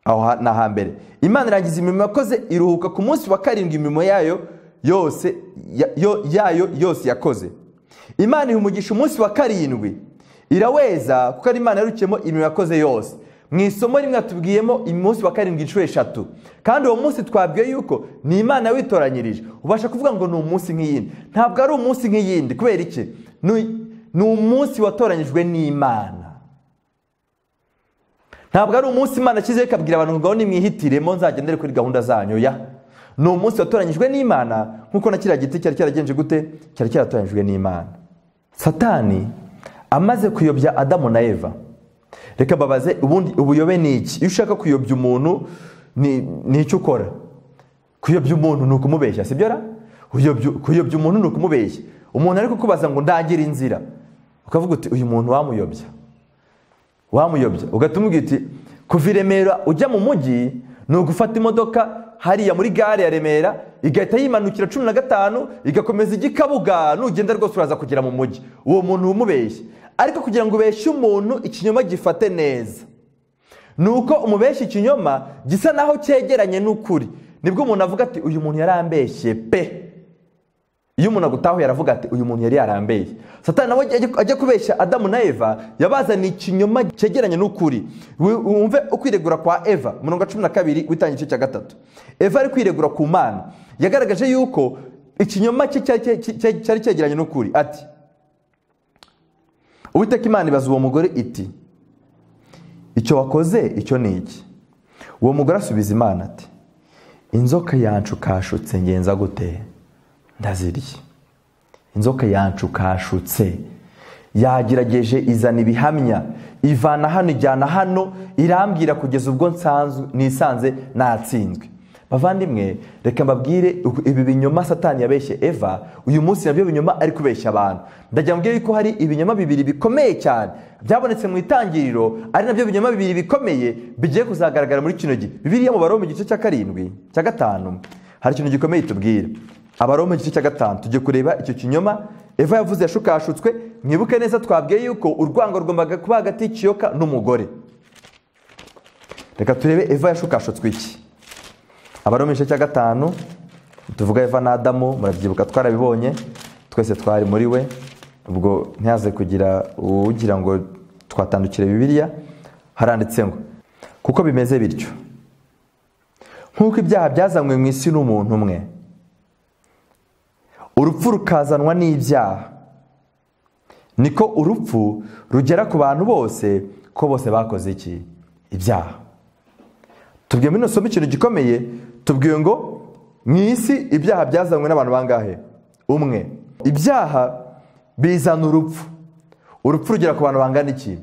aho ha- ni ahambere imana irangiza imirimo yakoze iruhuka ku munsi wa karindwi imirimo yayo yose ya- yo- yayo yose yakoze imana iha umugisha umunsi wa karindwi iraweza kuko ari imana yarukiyemo imirimo yakoze yose mu isomo rimwe yatubwiyemo umunsi wa karindwi inshuro eshatu kandi uwo munsi twabwiye yuko ni imana yawitoranyirije ubasha kuvuga ngo ni umunsi nk'iyindi ntabwo ari umunsi nk'iyindi kubera iki Ni- ni umunsi watoranyijwe n'imana ntabwo ari umunsi imana ashyizeho ikabwira abantu ngo nimwihitiremo nzagendere kuri gahunda zanyu ya ni umunsi watoranyijwe n'imana nk'uko na kiriya giti cyari cyaragenje gute cyari cyaratoranyijwe n'imana satani amaze kuyobya adamu na eva reka babaze ubundi ubuyobe ni iki iyo ushaka kuyobya umuntu ni- ni icyo ukora kuyobya umuntu ni ukumubeshya sibyo ra Kuyobya- kuyobya umuntu ni ukumubeshya umuntu ari kukubaza ngo ndangire inzira ukavuga uti uyu muntu wamuyobya wamuyobya ugahita umubwira uti kuva i remera ujya mu mujyi ni ugufata imodoka hariya muri gare ya remera igahita yimanukira cumi na gatanu igakomeza ijya i kabuga nugenda rwose uraza kugera mu mujyi uwo muntu umubeshya ariko kugira ngo ubeshye umuntu ikinyoma gifate neza ni uko umubeshya ikinyoma gisa naho cyegeranye n'ukuri nibwo umuntu avuga ati uyu muntu yarambeshye pe iyo umuntu agutahuye aravuga ati uyu muntu yari yarambeye satani nawe ajya- ajya kubeshya adamu na eva yabazaniye ikinyoma cyegeranye n'ukuri Wi- wumve ukwiregura kwa eva umurongo wa cumi na kabiri witangiye igice cya gatatu eva ari kwiregura ku mana yagaragaje yuko ikinyoma cye cyari- cyari cyari- cyari cyegeranye n'ukuri ati uwiteka imana ibaza uwo mugore iti icyo wakoze icyo ni iki uwo mugore asubiza imana ati inzoka yancukashutse ngenza gute ndazirya inzoka yancukashutse yagerageje izana ibihamya ivana hano ijyana hano irambwira kugeza ubwo nsanzwe nisanze natsinzwe bavandimwe reka mbabwire ibi binyoma satani yabeshye eva uyu munsi nabyo binyoma ari kubeshya abantu ndajya mbwira ko hari ibinyoma bibiri bikomeye cyane byabonetse mu itangiriro ari nabyo binyoma bibiri bikomeye bigiye kuzagaragara muri kino gihe bibiriya mu baroma mu gice cya karindwi cya gatanu hari ikintu gikomeye tubwira abaroma mu gice cya gatanu tujye kureba icyo kinyoma eva yavuze yashukashutswe mwibuke neza twabwiye yuko urwango rugombaga kuba hagati y'ikiyoka n'umugore reka turebe eva yashukashutswe iki abaroma igice cya gatanu tuvuga eva na adamu murabyibuka twarabibonye twese twari muri we ubwo ntihaze kugira ugira ngo twatandukire bibiliya haranditse ngo kuko bimeze bityo nk'uko ibyaha byazanywe mu isi n'umuntu umwe urupfu rukazanwa n'ibyaha niko urupfu rugera ku bantu bose ko bose bakoze iki ibyaha tubwiye muri ino somo ikintu gikomeye tubwiye ngo mu isi ibyaha byazanywe n'abantu bangahe umwe ibyaha bizana urupfu urupfu rugera ku bantu bangana iki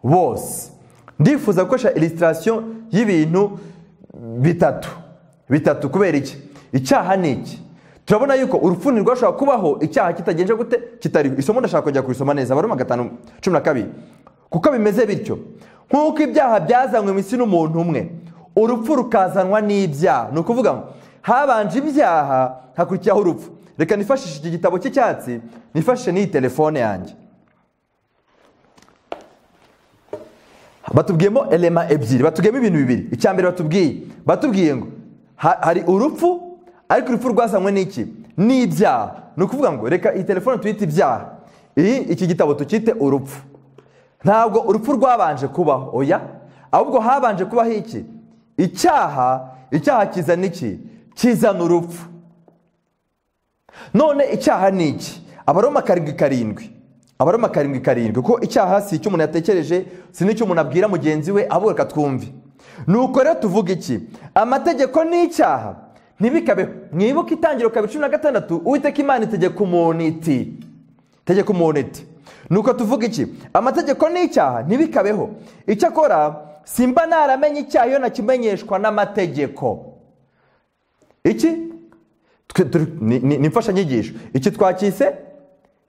bose ndifuza gukoresha ilisitirasiyo y'ibintu bitatu bitatu kubera iki icyaha ni iki turabona yuko urupfu ntirwashobora kubaho icyaha kitagenje gute kitariho isomo ndashaka kujya kurisoma neza baruma gatanu cumi na kabiri kuko bimeze bityo nk'uko ibyaha byazanywe mu isi n'umuntu umwe urupfu rukazanwa n'ibyaha ni ukuvuga ngo habanje ibyaha hakurikiraho urupfu reka nifashishe iki gitabo cy'icyatsi nifashishe n'iyi telefone yanjye batubwiyemo elema ebyiri batubwiyemo ibintu bibiri icya mbere batubwiye batubwiye ngo hari urupfu ariko urupfu rwazanywe n'iki n'ibyaha ni ukuvuga ngo reka iyi telefone tuyite ibyaha iyi iki gitabo tukite urupfu ntabwo urupfu rwabanje kubaho oya ahubwo habanje kubaho iki icyaha icyaha kizana iki kizana urupfu none icyaha ni iki abaroma karindwi karindwi abaroma karindwi karindwi kuko icyaha si icyo umuntu yatekereje si n'icyo umuntu abwira mugenzi we abo reka twumve nuko rero tuvuga iki amategeko ni icyaha ntibikabe mwibuke itangiro kabiri cumi na gatandatu uwiteka imana itegeka umuntu iti itegeka umuntu iti nuko tuvuga iki amategeko ni icyaha ntibikabeho icyo akora simba naramenye icyaha iyo nakimenyeshwa n'amategeko iki ni imfashanyigisho iki twakise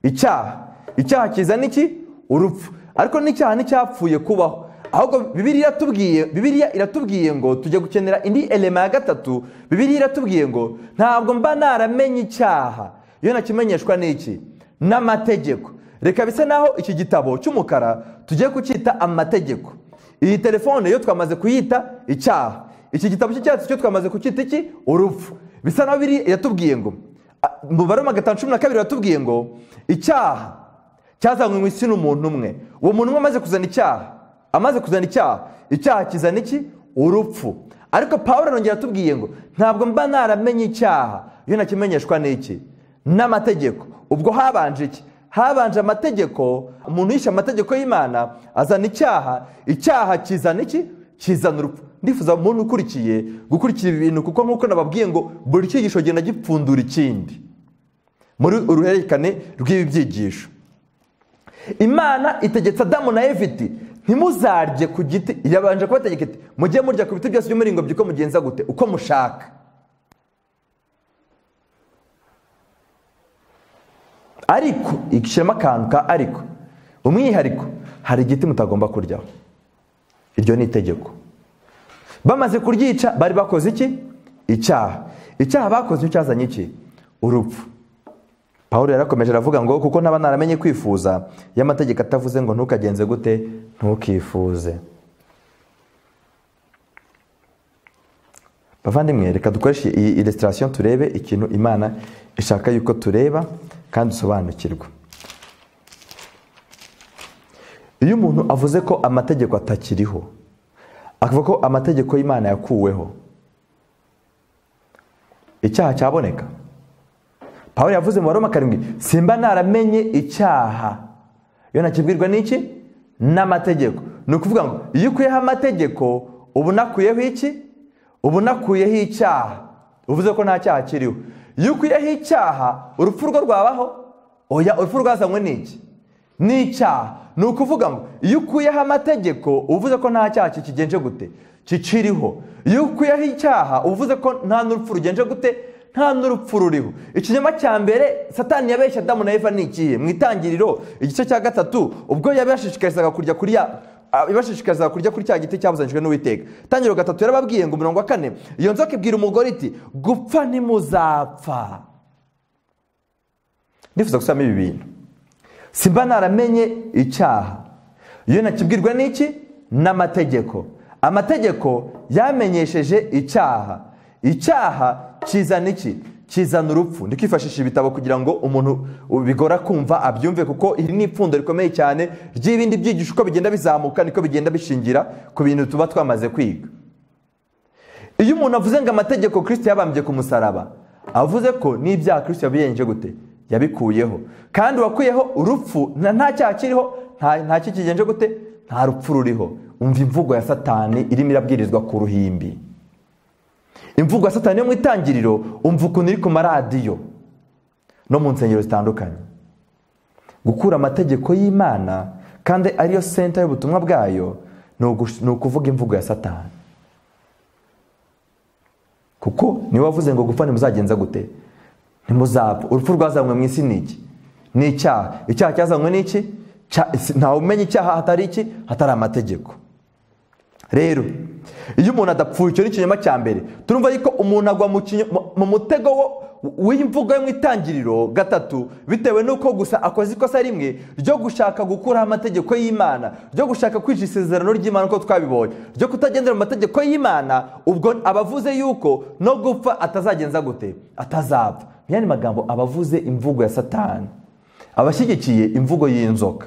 icyaha icyaha kiza n'iki urupfu ariko n'icyaha nticyapfuye kubaho ahubwo bibiriya iratubwiye ngo tujya gukenera indi elema ya gatatu bibiriya iratubwiye ngo ntabwo mba naramenye icyaha iyo nakimenyeshwa n'iki n'amategeko reka bisa naho iki gitabo cy'umukara tugiye kucyita amategeko iyi telefone yo twamaze kuyita icyaha iki gitabo cy'icyatsi cyo twamaze kucyita iki urupfu bisa naho biri yatubwiye ngo mu baroma gatanu cumi na kabiri yatubwiye ngo icyaha cyazanywe mu isi n'umuntu umwe uwo muntu umwe amaze kuzana icyaha amaze kuzana icyaha icyaha kizana iki urupfu ariko paul arongera atubwiye ngo ntabwo mba naramenye icyaha iyo nakimenyeshwa n'iki n'amategeko ubwo habanje iki habanje amategeko umuntu yishe amategeko y'imana azana icyaha icyaha kizana iki kizana urupfu ndifuza umuntu ukurikiye gukurikira ibintu kuko nk'uko nababwiye ngo buri cyigisho genda gipfundura ikindi muri uruhererekane rw'ibi byigisho imana itegetse adamu na eviti ntimuzarye ku giti irabanje kubategeka iti mujye murya ku biti byose by'umuringobyi uko mugenza gute uko mushaka ariko igishyiramo akantu ka ariko umwihariko hari igiti mutagomba kuryaho iryo ni itegeko bamaze kuryica bari bakoze iki icyaha icyaha bakoze icyo cyazanye iki urupfu paul yarakomeje aravuga ngo kuko ntaba naramenye kwifuza y'amategeko atavuze ngo ntukagenze gute ntukifuze bavandimwe reka dukoreshe iyi ilisitirasiyo turebe ikintu imana ishaka yuko tureba kandi usobanukirwa iyo umuntu avuze ko amategeko atakiriho akavuga ko amategeko y'imana yakuweho icyaha cyaboneka paul yavuze mu baroma karindwi simba naramenye icyaha iyo nakibwirwa n'iki n'amategeko ni ukuvuga ngo iyo ukuyeho amategeko ubu nakuyeho iki ubu nakuyeho icyaha uvuze ko nta cyaha kiriho iyo ukuyeho icyaha urupfu rwo rwabaho oya urupfu rwazanywe n'iki ni icyaha ni ukuvuga ngo iyo ukuyeho amategeko uvuze ko nta cyaha kikigenje gute kikiriho iyo ukuyeho icyaha uvuze ko nta n'urupfu rugenje gute nta n'urupfu ruriho ikinyoma cya mbere satani yabeshya adamu na eva ni ikihe mu itangiriro igice cya gatatu ubwo yabashishikarizaga kurya kuri ya ibashishikarizaga kurya kuri cya giti cyabuzanijwe n'uwiteka itangiriro gatatu yarababwiye ngo mirongo kane iyo nzoka ibwira umugore iti gupfa ntimuzapfa ndifuza gusubiramo ibi bintu simba naramenye icyaha iyo nakibwirwa n'iki n'amategeko amategeko yamenyesheje icyaha icyaha kizana iki kizana urupfu ndikifashisha ibitabo kugira ngo umuntu bigora kumva abyumve kuko iri ni ipfundo rikomeye cyane ry'ibindi byigisho uko bigenda bizamuka niko bigenda bishingira ku bintu tuba twamaze kwiga iyo umuntu avuze ngo amategeko kirisiti yabambye ku musaraba avuze ko n'ibyaha kirisiti yabiyenje gute yabikuyeho kandi uwakuyeho urupfu na nta cyaha kiriho nta kikigenje gute nta rupfu ruriho umva imvugo ya satani irimo irabwirizwa ku ruhimbi imvugo ya satani yo mu itangiriro umva ukuntu iri ku maradiyo no mu nsengero zitandukanye gukura amategeko y'imana kandi ariyo senta y'ubutumwa bwayo ni ukuvuga imvugo ya satani kuko niwe wavuze ngo gupfa ntimuzagenza gute ntimuzapfa urupfu rwazanywe mu isi ni iki ni icyaha icyaha cyazanywe ni iki ntawe umenya icyaha hatari iki hatari amategeko rero iyo umuntu adapfuye icyo ni ikinyoma cya mbere turumva yuko umuntu agwa mu mutego w'imvugo yo mu itangiriro gatatu bitewe n'uko gusa akoze ikosa rimwe ryo gushaka gukuraho amategeko y'imana ryo gushaka kwica isezerano ry'imana uko twabibonye ryo kutagendera mu mategeko y'imana ubwo abavuze yuko no gupfa atazagenza gute atazapfa ni magambo abavuze imvugo ya satani abashyigikiye imvugo y'inzoka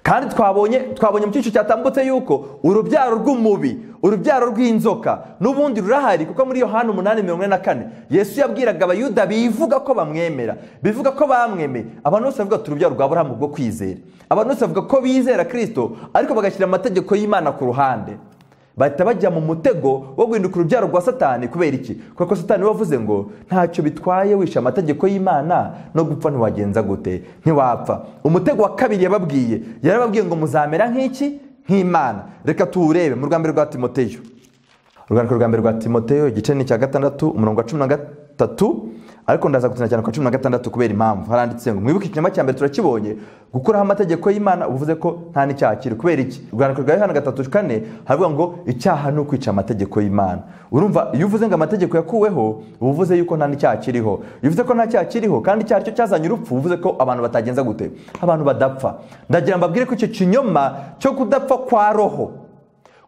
kandi twabonye twabonye mu cyiciro cyatambutse yuko urubyaro rw'umubi urubyaro rw'inzoka n'ubundi rurahari kuko muri yohani umunani mirongo ine na kane yesu yabwiraga abayuda bivuga ko bamwemera bivuga ko bamwemeye abantu bose bavuga ati urubyaro rwa burahamu rwo kwizera abantu bose bavuga ko bizera kirisito ariko bagashyira amategeko y'imana ku ruhande bahita bajya mu mutego wo guhinduka urubyaro rwa satani kubera iki kuko satani wavuze ngo ntacyo bitwaye wishe amategeko y'imana no gupfa ntiwagenza gute ntiwapfa umutego wa kabiri yababwiye yarababwiye ngo muzamera nk'iki nk'imana reka tuwurebe mu rwambere rwa timoteyo urwandiko rwa mbere rwa timoteyo igice ni icya gatandatu umurongo wa cumi na gatatu ariko ndaza gutsina cyane ku cumi na gatandatu kubera impamvu haranditse ngo mwibuke ikinyama cya mbere turakibonye gukuraho amategeko y'imana uvuze ko nta n'icyaha kiri kubera iki urwandiko rwa yohana gatatu kane haravuga ngo icyaha ni ukwica amategeko y'imana urumva iyo uvuze ngo amategeko yakuweho uba uvuze yuko nta n'icyaha kiriho iyo uvuze ko nta cyaha kiriho kandi icyaha cyo cyazanye urupfu uvuze ko abantu batagenza gute abantu badapfa ndagira mbabwire ko icyo kinyoma cyo kudapfa kwa roho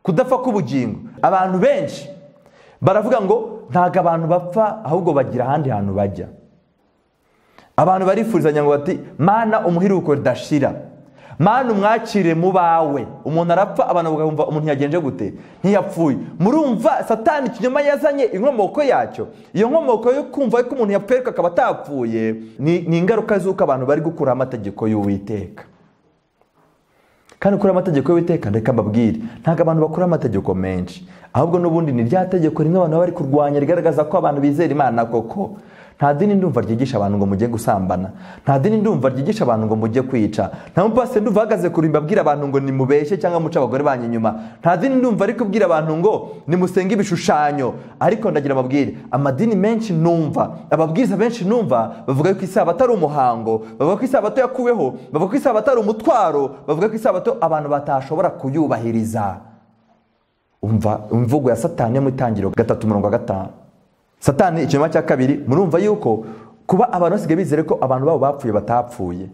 kudapfa k'ubugingo abantu benshi baravuga ngo ntabwo abantu bapfa ahubwo bagira ahandi hantu bajya abantu barifurizanya ngo bati mana umuhiruko ridashira mana umwakire mu bawe umuntu arapfa abantu bakumva umuntu yagenje gute ntiyapfuye murumva satani ikinyoma yazanye inkomoko yacyo iyo nkomoko yo kumva ko umuntu yapfuye akaba atapfuye ni ingaruka z'uko abantu bari gukuraho amategeko y'uwiteka kandi ukora amategeko y'uwiteka reka mbabwire ntabwo abantu bakora amategeko menshi ahubwo n'ubundi ni rya tegeko rimwe abantu bari kurwanya rigaragaza ko abantu bizera imana koko nta dini ndumva ryigisha abantu ngo mujye gusambana nta dini ndumva ryigisha abantu ngo mujye kwica nta mupasiteri ndumva ahagaze ku rimba abwira abantu ngo nimubeshye cyangwa muce abagore banyu inyuma nta dini ndumva ari kubwira abantu ngo nimusenge ibishushanyo ariko ndagira ababwire amadini menshi numva ababwiriza benshi numva bavuga ko isabato ari umuhango bavuga ko isabato yakuweho bavuga ko isabato ari umutwaro bavuga ko isabato abantu batashobora kuyubahiriza umva imvugo ya satani yo mu itangiriro gatatu umurongo wa gatanu satani ikinyoma cya kabiri murumva yuko kuba abantu basigaye bizere ko abantu babo bapfuye batapfuye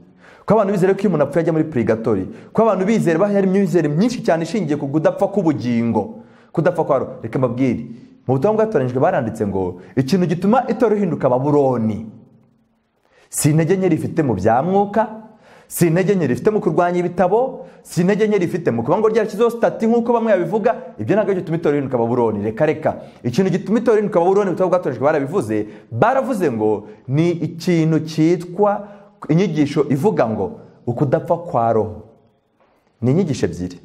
ko abantu bizere ko iyo umuntu apfuye ajya muri purigatori ko abantu bizere bahari imyizere myinshi cyane ishingiye ku kudapfa k'ubugingo kudapfa kwa reka mbabwire mu butumwa bwatoranyijwe baranditse ngo ikintu gituma itora ihinduka baburoni si intege nke rifite mu bya mwuka si intege nke rifite mu kurwanya ibitabo si intege nke rifite mu kuba ngo ryarashyizeho sitati nk'uko bamwe babivuga ibyo ntabwo bituma itora ihinduka baburoni reka reka ikintu gituma itora ihinduka baburoni butaba bwatorejwe barabivuze baravuze ngo ni ikintu cyitwa inyigisho ivuga ngo ukudapfa kwa roho ni inyigisho ebyiri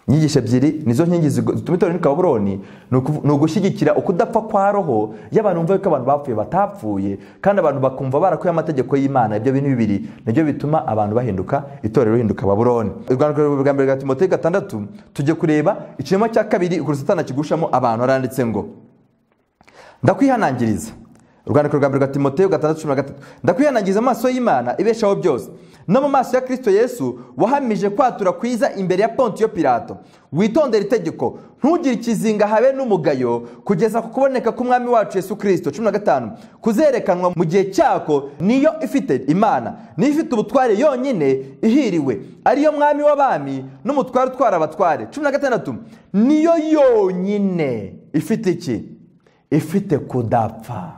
inyigisho ebyiri nizo nkingi zigo- zituma itorero riri kaburoni ni ukuvu- ni ugushyigikira ukudapfa kwa roho y'abantu bumva yuko abantu bapfuye batapfuye kandi abantu bakumva barakuye amategeko y'imana ibyo bintu bibiri nibyo bituma abantu bahinduka itorero rihinduka baburoni urwandiko rwa mbere rwa timote gatandatu tujye kureba ikinyoma cya kabiri ukuntu satani kigushamo abantu haranditse ngo ndakwihanangiriza urwandiko rwa mbere rwa timoteyo gatandatu cumi na gatatu ndakwihanangiriza amaso y'imana ibeshaho byose no mu maso ya kirisito yesu wahamije kwatura kwiza imbere ya pontiyo pilato witondere itegeko ntugire ikizinga habe n'umugayo kugeza ku kuboneka k'umwami wacu yesu kirisito cumi na gatanu kuzerekanwa mu gihe cyako niyo ifite imana niyo ifite ubutware yonyine ihiriwe ariyo mwami w'abami n'umutware utwara abatware cumi na gatandatu niyo yonyine ifite iki ifite kudapfa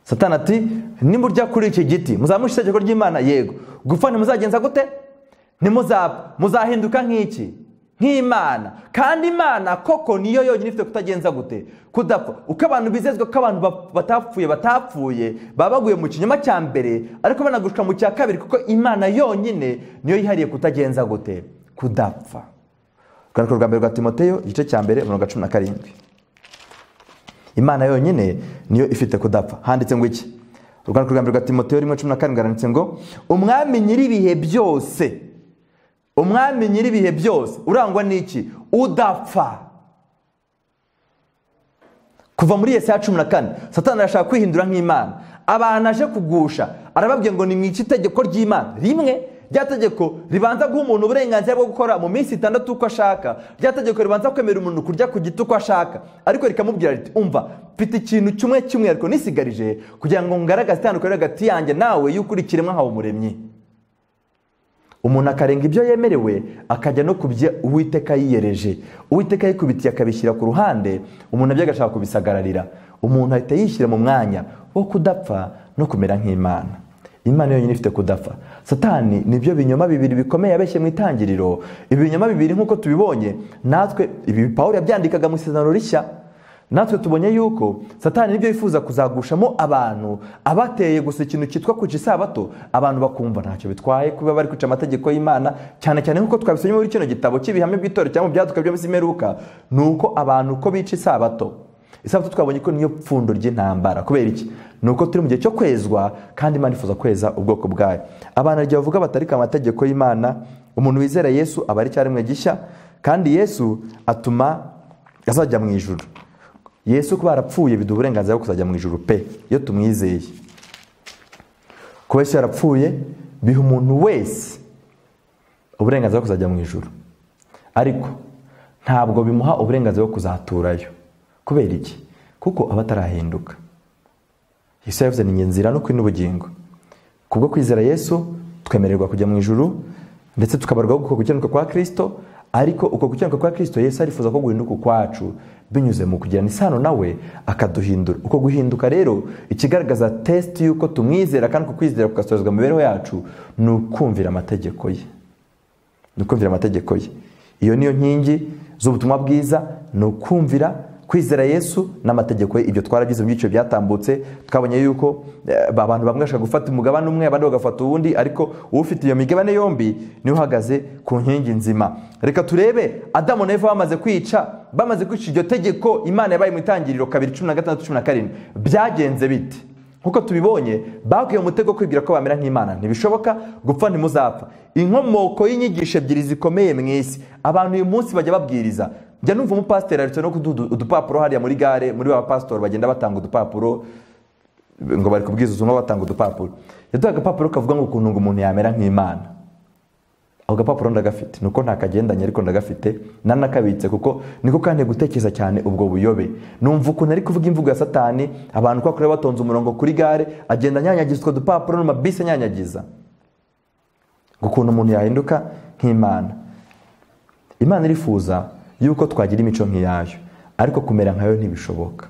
satani ati nimurya kuri iki giti muzamusha itegeko ry'imana yego gupfa ntimuzagenza gute ntimuzapfa muzahinduka nk'iki nk'imana kandi imana koko niyo yonyine ifite kutagenza gute kudapfa uko abantu bizezwa ko abantu ba- batapfuye batapfuye baba baguye mu kinyoma cya mbere ariko banagushwa mu cya kabiri kuko imana yonyine niyo yihariye kutagenza gute kudapfa urwandiko rwa mbere rwa timoteyo igice cya mbere umurongo wa cumi na karindwi imana yonyine niyo ifite kudapfa handitse ngo iki urwandiko rwa mbere rwa timoteyo rimwe cumi na karindwi haranditse ngo umwami nyir'ibihe byose umwami nyir'ibihe byose urangwa n'iki udapfa kuva muri yesaya cumi na kane satani arashaka kwihindura nk'imana abantu aje kugusha arababwiye ngo nimwice itegeko ry'imana rimwe rya tegeko ribanza guha umuntu uburenganzira bwo gukora mu minsi itandatu uko ashaka rya tegeko ribanza kwemerera umuntu kurya ku giti uko ashaka ariko rikamubwira riti umva mfite ikintu kimwe cy'umwihariko nisigarije kugira ngo ngaragaze itandukaniro riri hagati yanjye nawe y'uko uri ikiremwa nkawe umuremyi umuntu akarenga ibyo yemerewe akajya no kubyo uwiteka yiyereje uwiteka yikubitiye akabishyira ku ruhande umuntu abyo agashaka kubisagararira umuntu ahita yishyira mu mwanya wo kudapfa no kumera nk'imana imana yonyine ifite kudapfa satani nibyo binyoma bibiri bikomeye yabeshye mu itangiriro ibi binyoma bibiri nk'uko tubibonye natwe ibi pawulo yabyandikaga mu isezerano rishya natwe tubonye yuko satani nibyo yifuza kuzagushamo abantu abateye gusa ikintu cyitwa kuca isabato abantu bakumva ntacyo bitwaye kuba bari kwica amategeko y'imana cyane cyane nk'uko twabisomye muri kino gitabo cy'ibihame by'itorero cyangwa mu byaduka byo mu isi imperuka ni uko abantu uko bica isabato isabato twabonye ko niyo pfundo ry'intambara kubera iki ni uko turi mu gihe cyo kwezwa kandi imana ifuza kweza ubwoko bwayo abantu igihe bavuga batarika amategeko y'imana umuntu wizera yesu aba ari icyarimwe gishya kandi yesu atuma azajya mu ijuru yesu kuba yarapfuye biduha uburenganzira bwo kuzajya mu ijuru pe iyo tumwizeye kuba yesu yarapfuye biha umuntu wese uburenganzira bwo kuzajya mu ijuru ariko ntabwo bimuha uburenganzira bwo kuzaturayo kubera iki kuko aba atarahinduka yesu yavuze ni njye nzira no kuri n'ubugingo kubwo kwizera yesu twemererwa kujya mu ijuru ndetse tukabarwaho uko gukiranuka kwa kirisito ariko uko gukiranuka kwa kirisito yesu arifuza ko guhinduka ukwacu binyuze mu kugirana isano nawe akaduhindura uko guhinduka rero ikigaragaza tesiti y'uko tumwizera kandi uko kwizera kugasorezwa mu mibereho yacu ni ukumvira amategeko ye ni ukumvira amategeko ye iyo niyo nkingi z'ubutumwa bwiza ni ukumvira kwizera yesu n'amategeko ye ibyo twaragize mu byiciro byatambutse twabonye yuko eh, abantu bamwe bashaka gufata umugabane umwe abandi bagafata uwundi ariko ufite iyo migabane yombi niwe uhagaze ku nkingi nzima reka turebe adamu na eva bamaze kwica bamaze kwica iryo tegeko imana yabaye mu itangiriro kabiri cumi na gatandatu cumi na karindwi byagenze bite nk'uko tubibonye baguye mu mutego wo kwibwira ko bamera nk'imana ntibishoboka gupfa ntimuzapfa inkomoko y'inyigisho ebyiri zikomeye mu isi abantu uyu munsi bajya babwiriza njya numva umupasiteri aretse no kuduha udupapuro hariya muri gare muri ba pasitori bagenda batanga udupapuro ngo bari kubwiza ubutumwa batanga udupapuro yaduha agapapuro kavuga ngo ukuntu ngo umuntu yamera nk'imana ako gapapuro ndagafite ni uko ntakagendanye ariko ndagafite nanakabitse kuko niko kandi gutekereza cyane ubwo buyobe numva ukuntu ari kuvuga imvugo ya satani abantu kwa kure batonze umurongo kuri gare agenda anyanyagiza utwo dupapuro n'amabisi anyanyagiza ngo ukuntu umuntu yahinduka nk'imana imana irifuza yuko twagira imico nk'iyayo ariko kumera nkayo ntibishoboka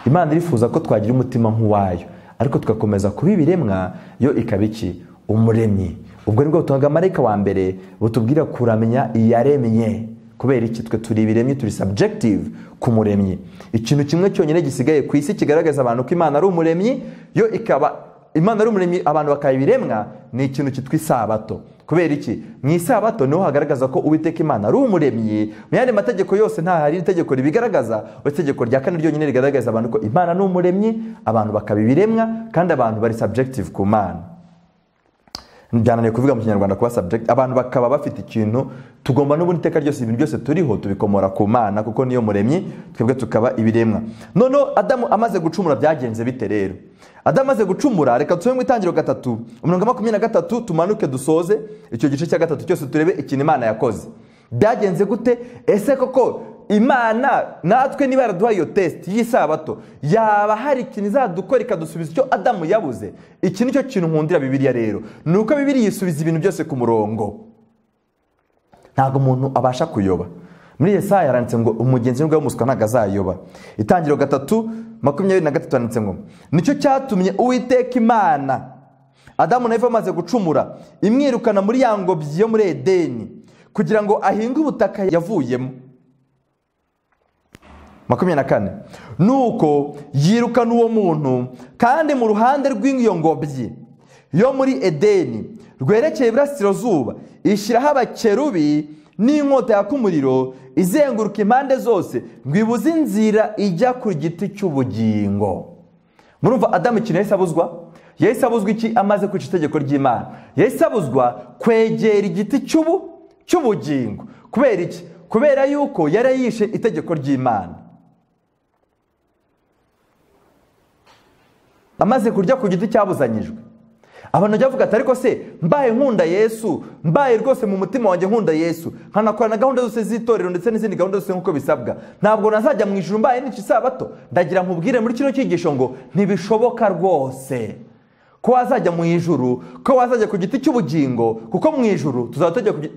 imana irifuza ko twagira umutima nk'uwayo ariko tugakomeza kuba ibiremwa yo ikaba iki umuremyi ubwo nibwo butumwa bwa wa mbere butubwira kuramya iyaremye kubera iki twe turi ibiremye turi subjective ku muremyi ikintu kimwe cyonyine gisigaye ku isi kigaragaza abantu ko imana ari umuremyi yo ikaba imana ari umuremyi abantu bakaba ibiremwa ni ikintu cyitwa isabato kubera iki mu isabato niho hagaragaza ko uwiteka imana ari umuremyi mu yandi mategeko yose nta hari itegeko ribigaragaza uretse itegeko rya kane ryonyine rigaragaza abantu ko imana ni umuremyi abantu bakaba ibiremwa kandi abantu bari subjective ku mana byananiye kuvuga mu kinyarwanda kuba subject abantu bakaba bafite ikintu tugomba n'ubundi iteka ryose ibintu byose turiho tubikomora ku mana kuko niyo muremyi twebwe tukaba ibiremwa noneho adamu amaze gucumura byagenze bite rero adamu amaze gucumura reka turebe mu itangiriro gatatu umurongo makumyabiri na gatatu tumanuke dusoze icyo gice cya gatatu cyose turebe ikintu imana yakoze byagenze gute ese koko imana natwe niba yaraduhaye iyo tesiti y'isabato yaba hari ikintu izadukora ikadusubiza icyo adamu yabuze iki ni cyo kintu nkundira bibiriya rero ni uko bibiriya isubiza ibintu byose ku murongo ntabwo umuntu abasha kuyoba muri Yesaya yaranditse ngo umugenzi we w'umuswa ntabwo azayoba itangiriro gatatu makumyabiri na gatatu yanditse ngo nicyo cyatumye uwiteka imana adamu na eva bamaze gucumura imwirukana muri ya ngobyi yo muri edeni kugira ngo ahinge ubutaka yavuyemo makumyabiri na kane nuko yirukana uwo muntu kandi mu ruhande rw'iyo ngobyi yo muri edeni rwerekeye iburasirazuba ishyiraho abakerubi n'inkota yaka umuriro izenguruka impande zose ngo ibuze inzira ijya ku giti cy'ubugingo murumva adamu ikintu yahise abuzwa yahise abuzwa iki amaze kwica itegeko ry'imana yahise abuzwa kwegera igiti cy'ubu cy'ubugingo kubera iki kubera yuko yari yishe itegeko ry'imana amaze kurya ku giti cyabuzanyijwe abantu bajya bavuga ati ariko se mbaye nkunda yesu mbaye rwose mu mutima wanjye nkunda yesu nkanakora na gahunda zose z'itorero ndetse n'izindi gahunda zose nk'uko bisabwa ntabwo nazajya mu ijuru mbaye n'iki isabato ndagira nkubwire muri kino cyigisho ngo ntibishoboka rwose ko wazajya mu ijuru ko wazajya ku giti cy'ubugingo kuko mu ijuru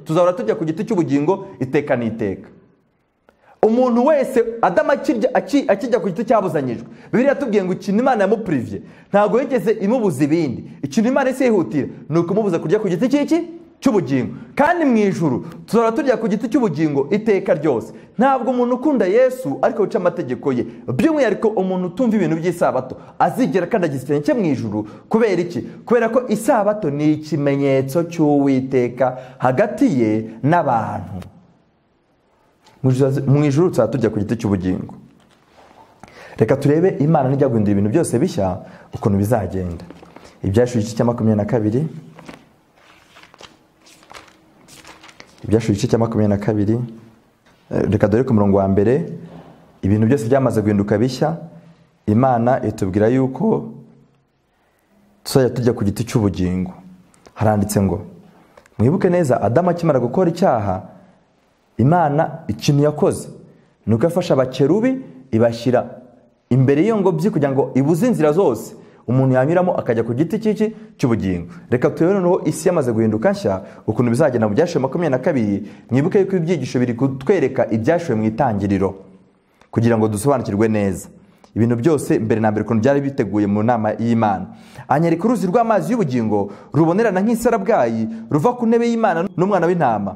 tuzahora tujya ku giti cy'ubugingo iteka n'iteka umuntu wese adamu akijya ku giti cyabuzanyijwe bibiri yatubwiye ngo ikintu imana yamupurivye ntabwo yigeze imubuza ibindi ikintu imana isi yihutira ni ukumubuza kurya ku giti cy'iki cy'ubugingo kandi mu ijuru tuzahora turya ku giti cy'ubugingo iteka ryose ntabwo umuntu ukunda yesu ariko wica amategeko ye by'umwihariko umuntu utumva ibintu by'isabato azigera akandagiza ikirenge cye mu ijuru kubera iki kubera ko isabato ni ikimenyetso cy'uwiteka hagati ye n'abantu mu ijuru tuzaba tujya ku giti cy'ubugingo reka turebe imana nijya guhindura ibintu byose bishya ukuntu bizagenda ibyashuye igice cya makumyabiri na kabiri ibyashuye igice cya makumyabiri na kabiri reka dore ku murongo wa mbere ibintu byose byamaze guhinduka bishya imana itubwira yuko tuzajya tujya ku giti cy'ubugingo haranditse ngo mwibuke neza adamu akimara gukora icyaha imana ikintu yakoze ni uko yafashe abakerubi ibashyira imbere y'iyo ngobyi kugira ngo ibuze inzira zose umuntu yanyuramo akajya ku giti cy'iki cy'ubugingo reka turebe noneho isi yamaze guhinduka nshya ukuntu bizagenda mu byashuwe makumyabiri na kabiri mwibuke yuko ibyigisho biri kutwereka ibyashuwe mu itangiriro kugira ngo dusobanukirwe neza ibintu byose mbere na mbere ukuntu byari biteguye mu nama y'imana anyereka uruzi rw'amazi y'ubugingo rubonerana nk'isarabwayi ruva ku ntebe y'imana n'umwana w'intama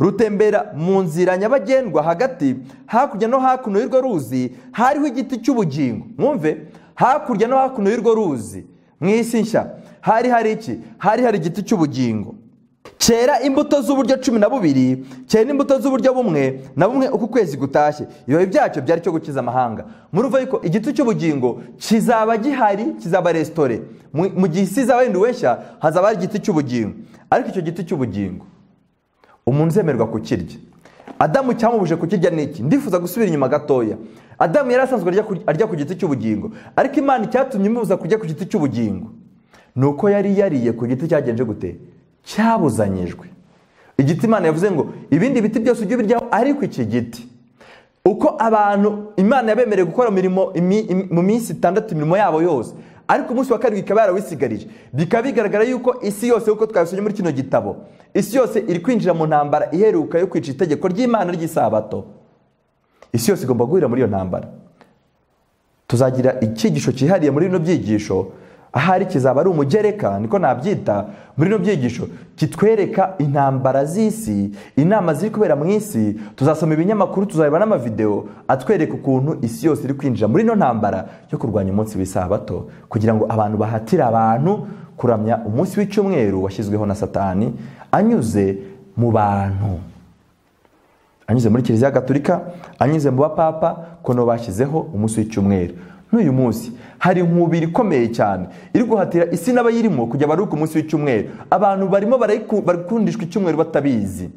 rutembera mu nzira nyabagendwa hagati hakurya no hakuno y'urwo ruzi hariho igiti cy'ubugingo mwumve hakurya no hakuno y'urwo ruzi mu isi nshya hari hari iki hari hari igiti cy'ubugingo cyera imbuto z'uburyo cumi na bubiri cyera imbuto z'uburyo bumwe na bumwe uku kwezi gutashye ibibabi byacyo byari cyo gukiza amahanga murumva yuko igiti cy'ubugingo kizaba gihari kizaba resitore mu gihe isi izaba yenduwe nshya hazaba hari igiti cy'ubugingo ariko icyo giti cy'ubugingo umuntu uzemerwa kukirya adamu cyamubuje kukirya n'iki ndifuza gusubira inyuma gatoya adamu yari asanzwe arya ku giti cy'ubugingo ariko imana icyatumye imubuza kurya ku giti cy'ubugingo ni uko yari yariye ku giti cyagenje gute cyabuzanyijwe igiti imana yavuze ngo ibindi biti byose ujye ubiryaho ariko iki giti uko abantu imana yabemereye gukora mu minsi itandatu imirimo yabo yose ariko umunsi wa karindwi ikaba yarawisigarije bikaba bigaragara yuko isi yose kuko twabisomye muri kino gitabo isi yose iri kwinjira mu ntambara iheruka yo kwica itegeko ry'imana ry'isabato isi yose igomba guhurira muri iyo ntambara tuzagira icyigisho cyihariye muri bino byigisho ahari kizaba ari umugereka niko nabyita muri bino byigisho kitwereka intambara z'isi inama ziri kubera mu isi tuzasoma ibinyamakuru tuzareba n'amavideo atwereka ukuntu isi yose iri kwinjira muri ino ntambara yo kurwanya umunsi w'isabato kugira ngo abantu bahatire abantu kuramya umunsi w'icyumweru washyizweho na satani anyuze mu bantu anyuze muri kiliziya gaturika anyuze mu bapapa kono bashyizeho umunsi w'icyumweru n'uyu munsi hari inkubiri ikomeye cyane iri guhatira isi n'abayirimo kujya baruhuka umunsi w'icyumweru abantu barimo barikundishwa icyumweru batabizi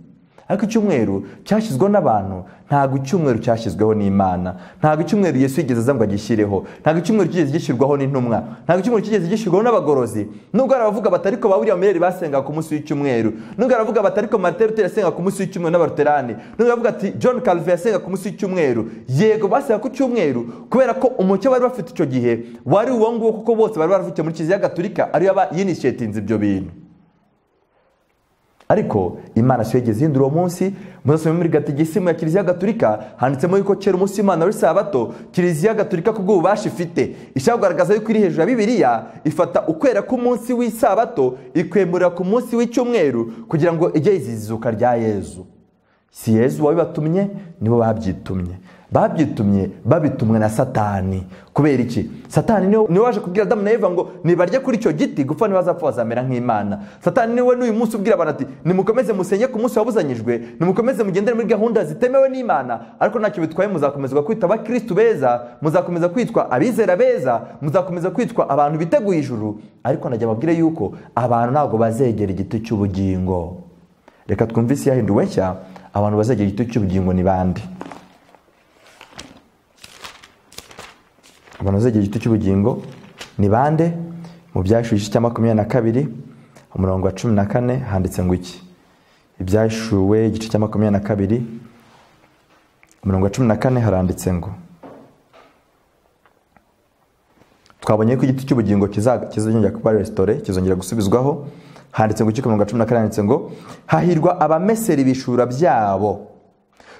ariko icyumweru cyashyizweho n'abantu ntabwo icyumweru cyashyizweho n'imana ntabwo icyumweru yesu yigeze aza ngo agishyireho ntabwo icyumweru kigeze gishyirwaho n'intumwa ntabwo icyumweru kigeze gishyirwaho n'abagorozi nubwo hari abavuga batariko ba william mereri basengaga ku munsi w'icyumweru nubwo hari abavuga batariko martin luther yasengaga ku munsi w'icyumweru n'abaluterani nubwo bavuga ati john calvin yasengaga ku munsi w'icyumweru yego basengaga ku cyumweru kubera ko umucyo bari bafite icyo gihe wari uwo nguwo kuko bose bari baravutse muri kiliziya gaturika ariyo yinishetinze ibyo bintu ariko imana si yo yigeze ihindura uwo munsi muzasome muri gatigisimu ya kiliziya gaturika handitsemo yuko kera umunsi w'imana wari sabato kiliziya gaturika ku bw'ububasha ifite ishaka kugaragaza yuko iri hejuru ya bibiliya ifata ukwera k'umunsi w'isabato ikwemurira ku munsi w'icyumweru kugira ngo ijye yizizuka rya yezu si yezu wabibatumye nibo babyitumye babyitumye babitumwe na satani kubera iki satani niwe waje kubwira adamu na eva ngo nibarye kuri icyo giti gupfa ntibazapfa bazamera nk'imana satani niwe n'uyu munsi ubwira abantu ati nimukomeze musenye ku munsi wabuzanyijwe nimukomeze mugendere muri gahunda zitemewe n'imana ariko ntacyo bitwaye muzakomezwa kwitwa abakirisitu beza muzakomeza kwitwa abizera beza muzakomeza kwitwa abantu biteguye ijuru ariko najya ababwire yuko abantu ntabwo bazegera igiti cy'ubugingo reka twumve isi yahinduwe nshya abantu bazegera igiti cy'ubugingo ni bande abantu bazegera igiti cy'ubugingo ni bande mu byashu igice cya makumyabiri na kabiri umurongo wa cumi na kane handitse ngo iki ibyashuwe igice cya makumyabiri na kabiri umurongo wa cumi na kane haranditse ngo twabonye ko igiti cy'ubugingo kizongera kuba resitore kizongera gusubizwaho handitse ngo ikikumu cumi na kane handitse ngo hahirwa abamesera ibishura byabo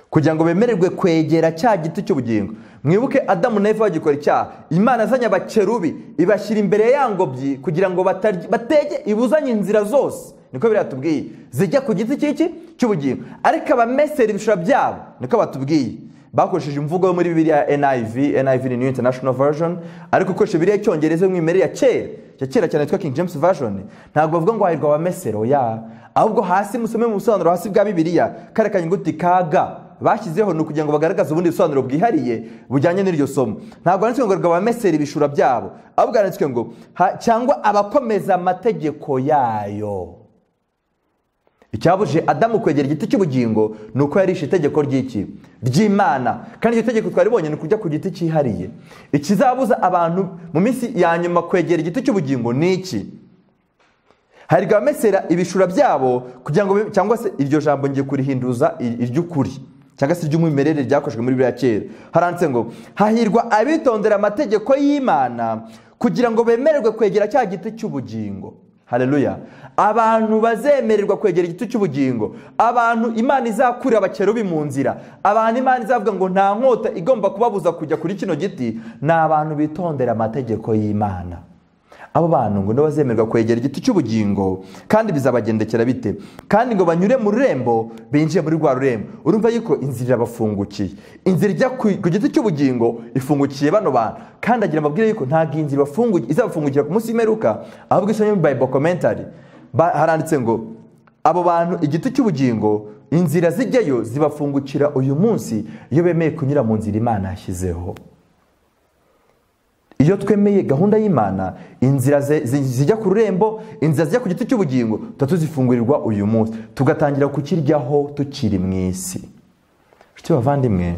kugira ngo bemererwe kwegera cya giti cy'ubugingo mwibuke adamu na eva bagikora icyaha imana azanye abakerubi ibashyira imbere ya ngobyi kugira ngo batege ibuzanye inzira zose niko biriya tubwiye zijya ku giti cy'iki cy'ubugingo ariko abamesera ibishura byabo niko batubwiye bakoresheje imvugo yo muri bibiriya NIV NIV ni new international version ariko ukoresha bibiriya icyongereza y'umwimerere ya kera ya kera cyane yitwa King James version ntabwo bavuga ngo hahirwa abamesero ya ahubwo hasi musome mu busobanuro hasi bwa bibiriya kare kanyuguti kaga bashyizeho ni ukugira ngo bagaragaze ubundi busobanuro bwihariye bujyanye n'iryo somo ntabwo handitswe ngo abameseri ibishura byabo ahubwo handitswe ngo cyangwa abakomeza amategeko yayo icyabuje adamu kwegera igiti cy'ubugingo ni uko yarishe itegeko ry'iki ry'imana kandi iryo tegeko twaribonye ni ukujya ku giti cyihariye ikizabuza abantu mu minsi ya nyuma kwegera igiti cy'ubugingo ni iki hari abamesera ibishura byabo kugira ngo cyangwa se iryo jambo ngiye kurihinduza iry'ukuri cyangwa se iry'umwimerere ryakoreshejwe muri biriya kera haranditse ngo hahirwa abitondera amategeko y'imana kugira ngo bemererwe kwegera cya giti cy'ubugingo hareruya abantu bazemererwa kwegera igiti cy'ubugingo abantu imana izakura abakerubi mu nzira abantu imana izavuga ngo nta nkota igomba kubabuza kujya kuri kino giti ni abantu bitondera amategeko y'imana abo bantu ngo bazemererwa kwegera igiti cy'ubugingo kandi bizabagendekera bite kandi ngo banyure mu rurembo binjiye muri rwa rurembo urumva yuko inzira irabafungukiye inzira ijya ku giti cy'ubugingo ifungukiye bano bantu kandi agira amabwire yuko ntabwo iyi nzira izabafungukira ku munsi w'imperuka ahubwo isomye muri bible commentary haranditse ngo abo bantu igiti cy'ubugingo inzira zijyayo zibafungukira uyu munsi iyo bemeye kunyura mu nzira imana yashyizeho iyo twemeye gahunda y'imana inzira zijya ku rurembo inzira zijya ku giti cy'ubugingo tuba tuzifungurirwa uyu munsi tugatangira kukiryaho tukiri mu isi inshuti bavandimwe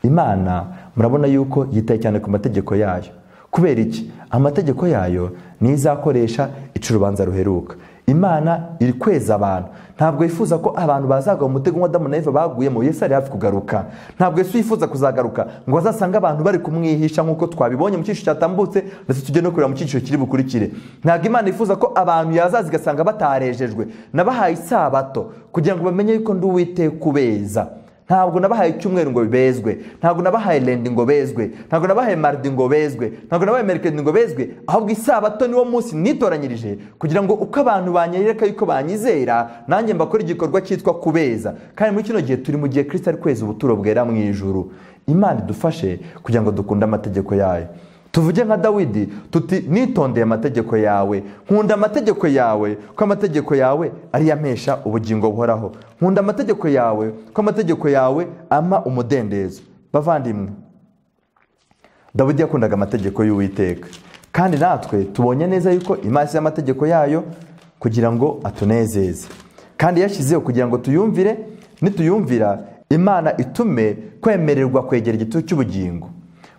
imana murabona yuko yitaye cyane ku mategeko yayo kubera iki amategeko yayo niyo izakoresha ica urubanza ruheruka imana iri kweza abantu ntabwo yifuza ko abantu bazagwa mu mutego nk'adamu na eva baguyemo yesu ari hafi kugaruka ntabwo yesu yifuza kuzagaruka ngo azasange abantu bari kumwihisha nk'uko twabibonye mu cyiciro cyatambutse ndetse tujye no kureba mu cyiciro kiri bukurikire ntabwo imana yifuza ko abantu yazaza igasanga batarejejwe nabahaye isabato kugira ngo bamenye yuko ndi uwiteka ubeza ntabwo nabahaye icyumweru ngo bezwe ntabwo nabahaye rendi ngo bezwe ntabwo nabahaye maridi ngo bezwe ntabwo nabahaye merikedi ngo bezwe ahubwo isabato niwo munsi nitoranyirije kugira ngo uko abantu banyereka yuko banyizera nanjye mbakora igikorwa cyitwa kubeza kandi muri kino gihe turi mu gihe kirisita ari kwezi ubuturo bwera mu ijuru imana idufashe kugira ngo dukunde amategeko yayo tuvuge nka dawidi tuti nitondeye amategeko yawe nkunda amategeko yawe ko amategeko yawe ariyo amesha ubugingo buhoraho nkunda amategeko yawe ko amategeko yawe ama umudendezo bavandimwe dawidi yakundaga amategeko y'uwiteka kandi natwe tubonye neza yuko imana yashyizeho amategeko yayo kugira ngo atunezeze kandi yashyizeho kugira ngo tuyumvire nituyumvira imana itume kwemererwa kwegera igitutu cy'ubugingo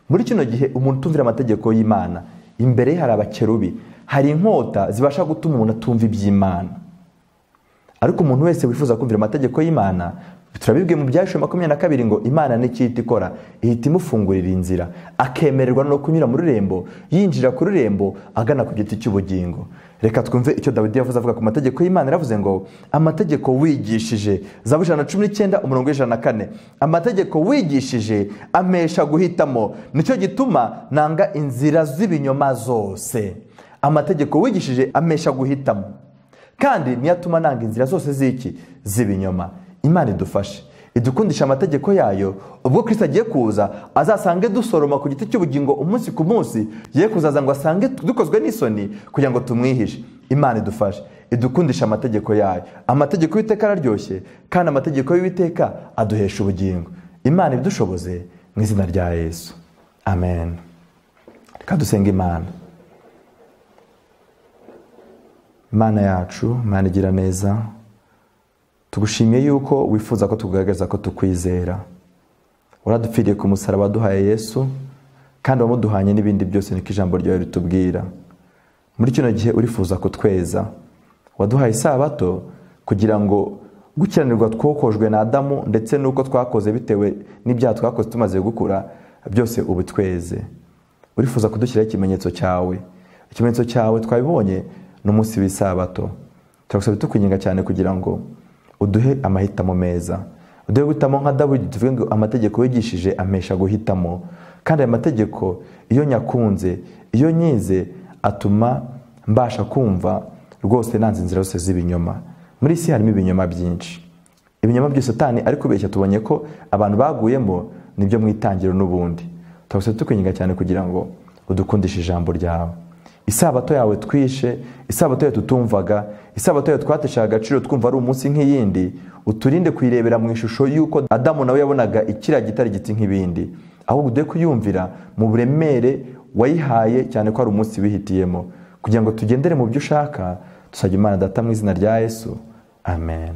muri kino gihe umuntu utumvira amategeko y'imana imbere ye hari abakerubi hari inkota zibasha gutuma umuntu atumva iby'imana ariko umuntu wese wifuza kumvira amategeko y'imana turabibwiye mu byashuri makumyabiri na kabiri ngo imana n'ikiyita ikora ihita imufungurira inzira akemererwa no kunyura mu rurembo yinjira ku rurembo agana ku giti cy'ubugingo reka twumve icyo dawidi yavuze avuga ku mategeko y'imana yaravuze ngo amategeko wigishije zabu ijana na cumi n'icyenda umurongo w'ijana na kane amategeko wigishije amesha guhitamo nicyo gituma nanga inzira z'ibinyoma zose amategeko wigishije amesha guhitamo kandi niyo atuma nanga inzira zose z'iki z'ibinyoma imana idufashe idukundisha amategeko yayo ubwo Kristo agiye kuza azasange dusoroma ku giti cy'ubugingo umunsi ku munsi ye kuzaza ngo asange dukozwe n'isoni kugira ngo tumwihishe imana idufashe idukundisha amategeko yayo amategeko y'iteka araryoshye kandi amategeko y'uwiteka aduhesha ubugingo imana ibidushoboze mu izina rya yesu amen reka dusenga imana imana yacu imana igira neza tugushimiye yuko wifuza ko tugaragaza ko tukwizera uradupfiriye ku musaraba waduhaye yesu kandi wamuduhanye n'ibindi byose niko ijambo ryawe ritubwira muri kino gihe urifuza kutweza waduhaye isabato kugira ngo gukiranirwa twokojwe na adamu ndetse n'uko twakoze bitewe n'ibyaha twakoze tumaze gukura byose ubu tweze urifuza kudushyiraho ikimenyetso cyawe ikimenyetso cyawe twabibonye n'umunsi w'isabato turagusaba tukwinginga cyane kugira ngo uduhe amahitamo meza uduhe guhitamo nka dawidi tuvuge ngo amategeko yigishije amesha guhitamo kandi aya mategeko iyo nyakunze iyo nyize atuma mbasha kumva rwose nanze inzira zose z'ibinyoma muri isi harimo ibinyoma byinshi ibinyoma by'isutani ariko beshya tubonye ko abantu baguyemo nibyo mu itangiriro n'ubundi turabasaba tukwinginga cyane kugira ngo udukundishe ijambo ryawe isabato yawe twishe isabato yawe tutumvaga isabato yawe twateshaga agaciro twumva ari umunsi nk'iyindi uturinde kuyirebera mu ishusho y'uko adamu nawe yabonaga ikiriya gitari giti nk'ibindi ahubwo ude kuyumvira mu buremere wayihaye cyane ko ari umunsi wihitiyemo kugira ngo tugendere mu byo ushaka dusabye imana data mu izina rya yesu amen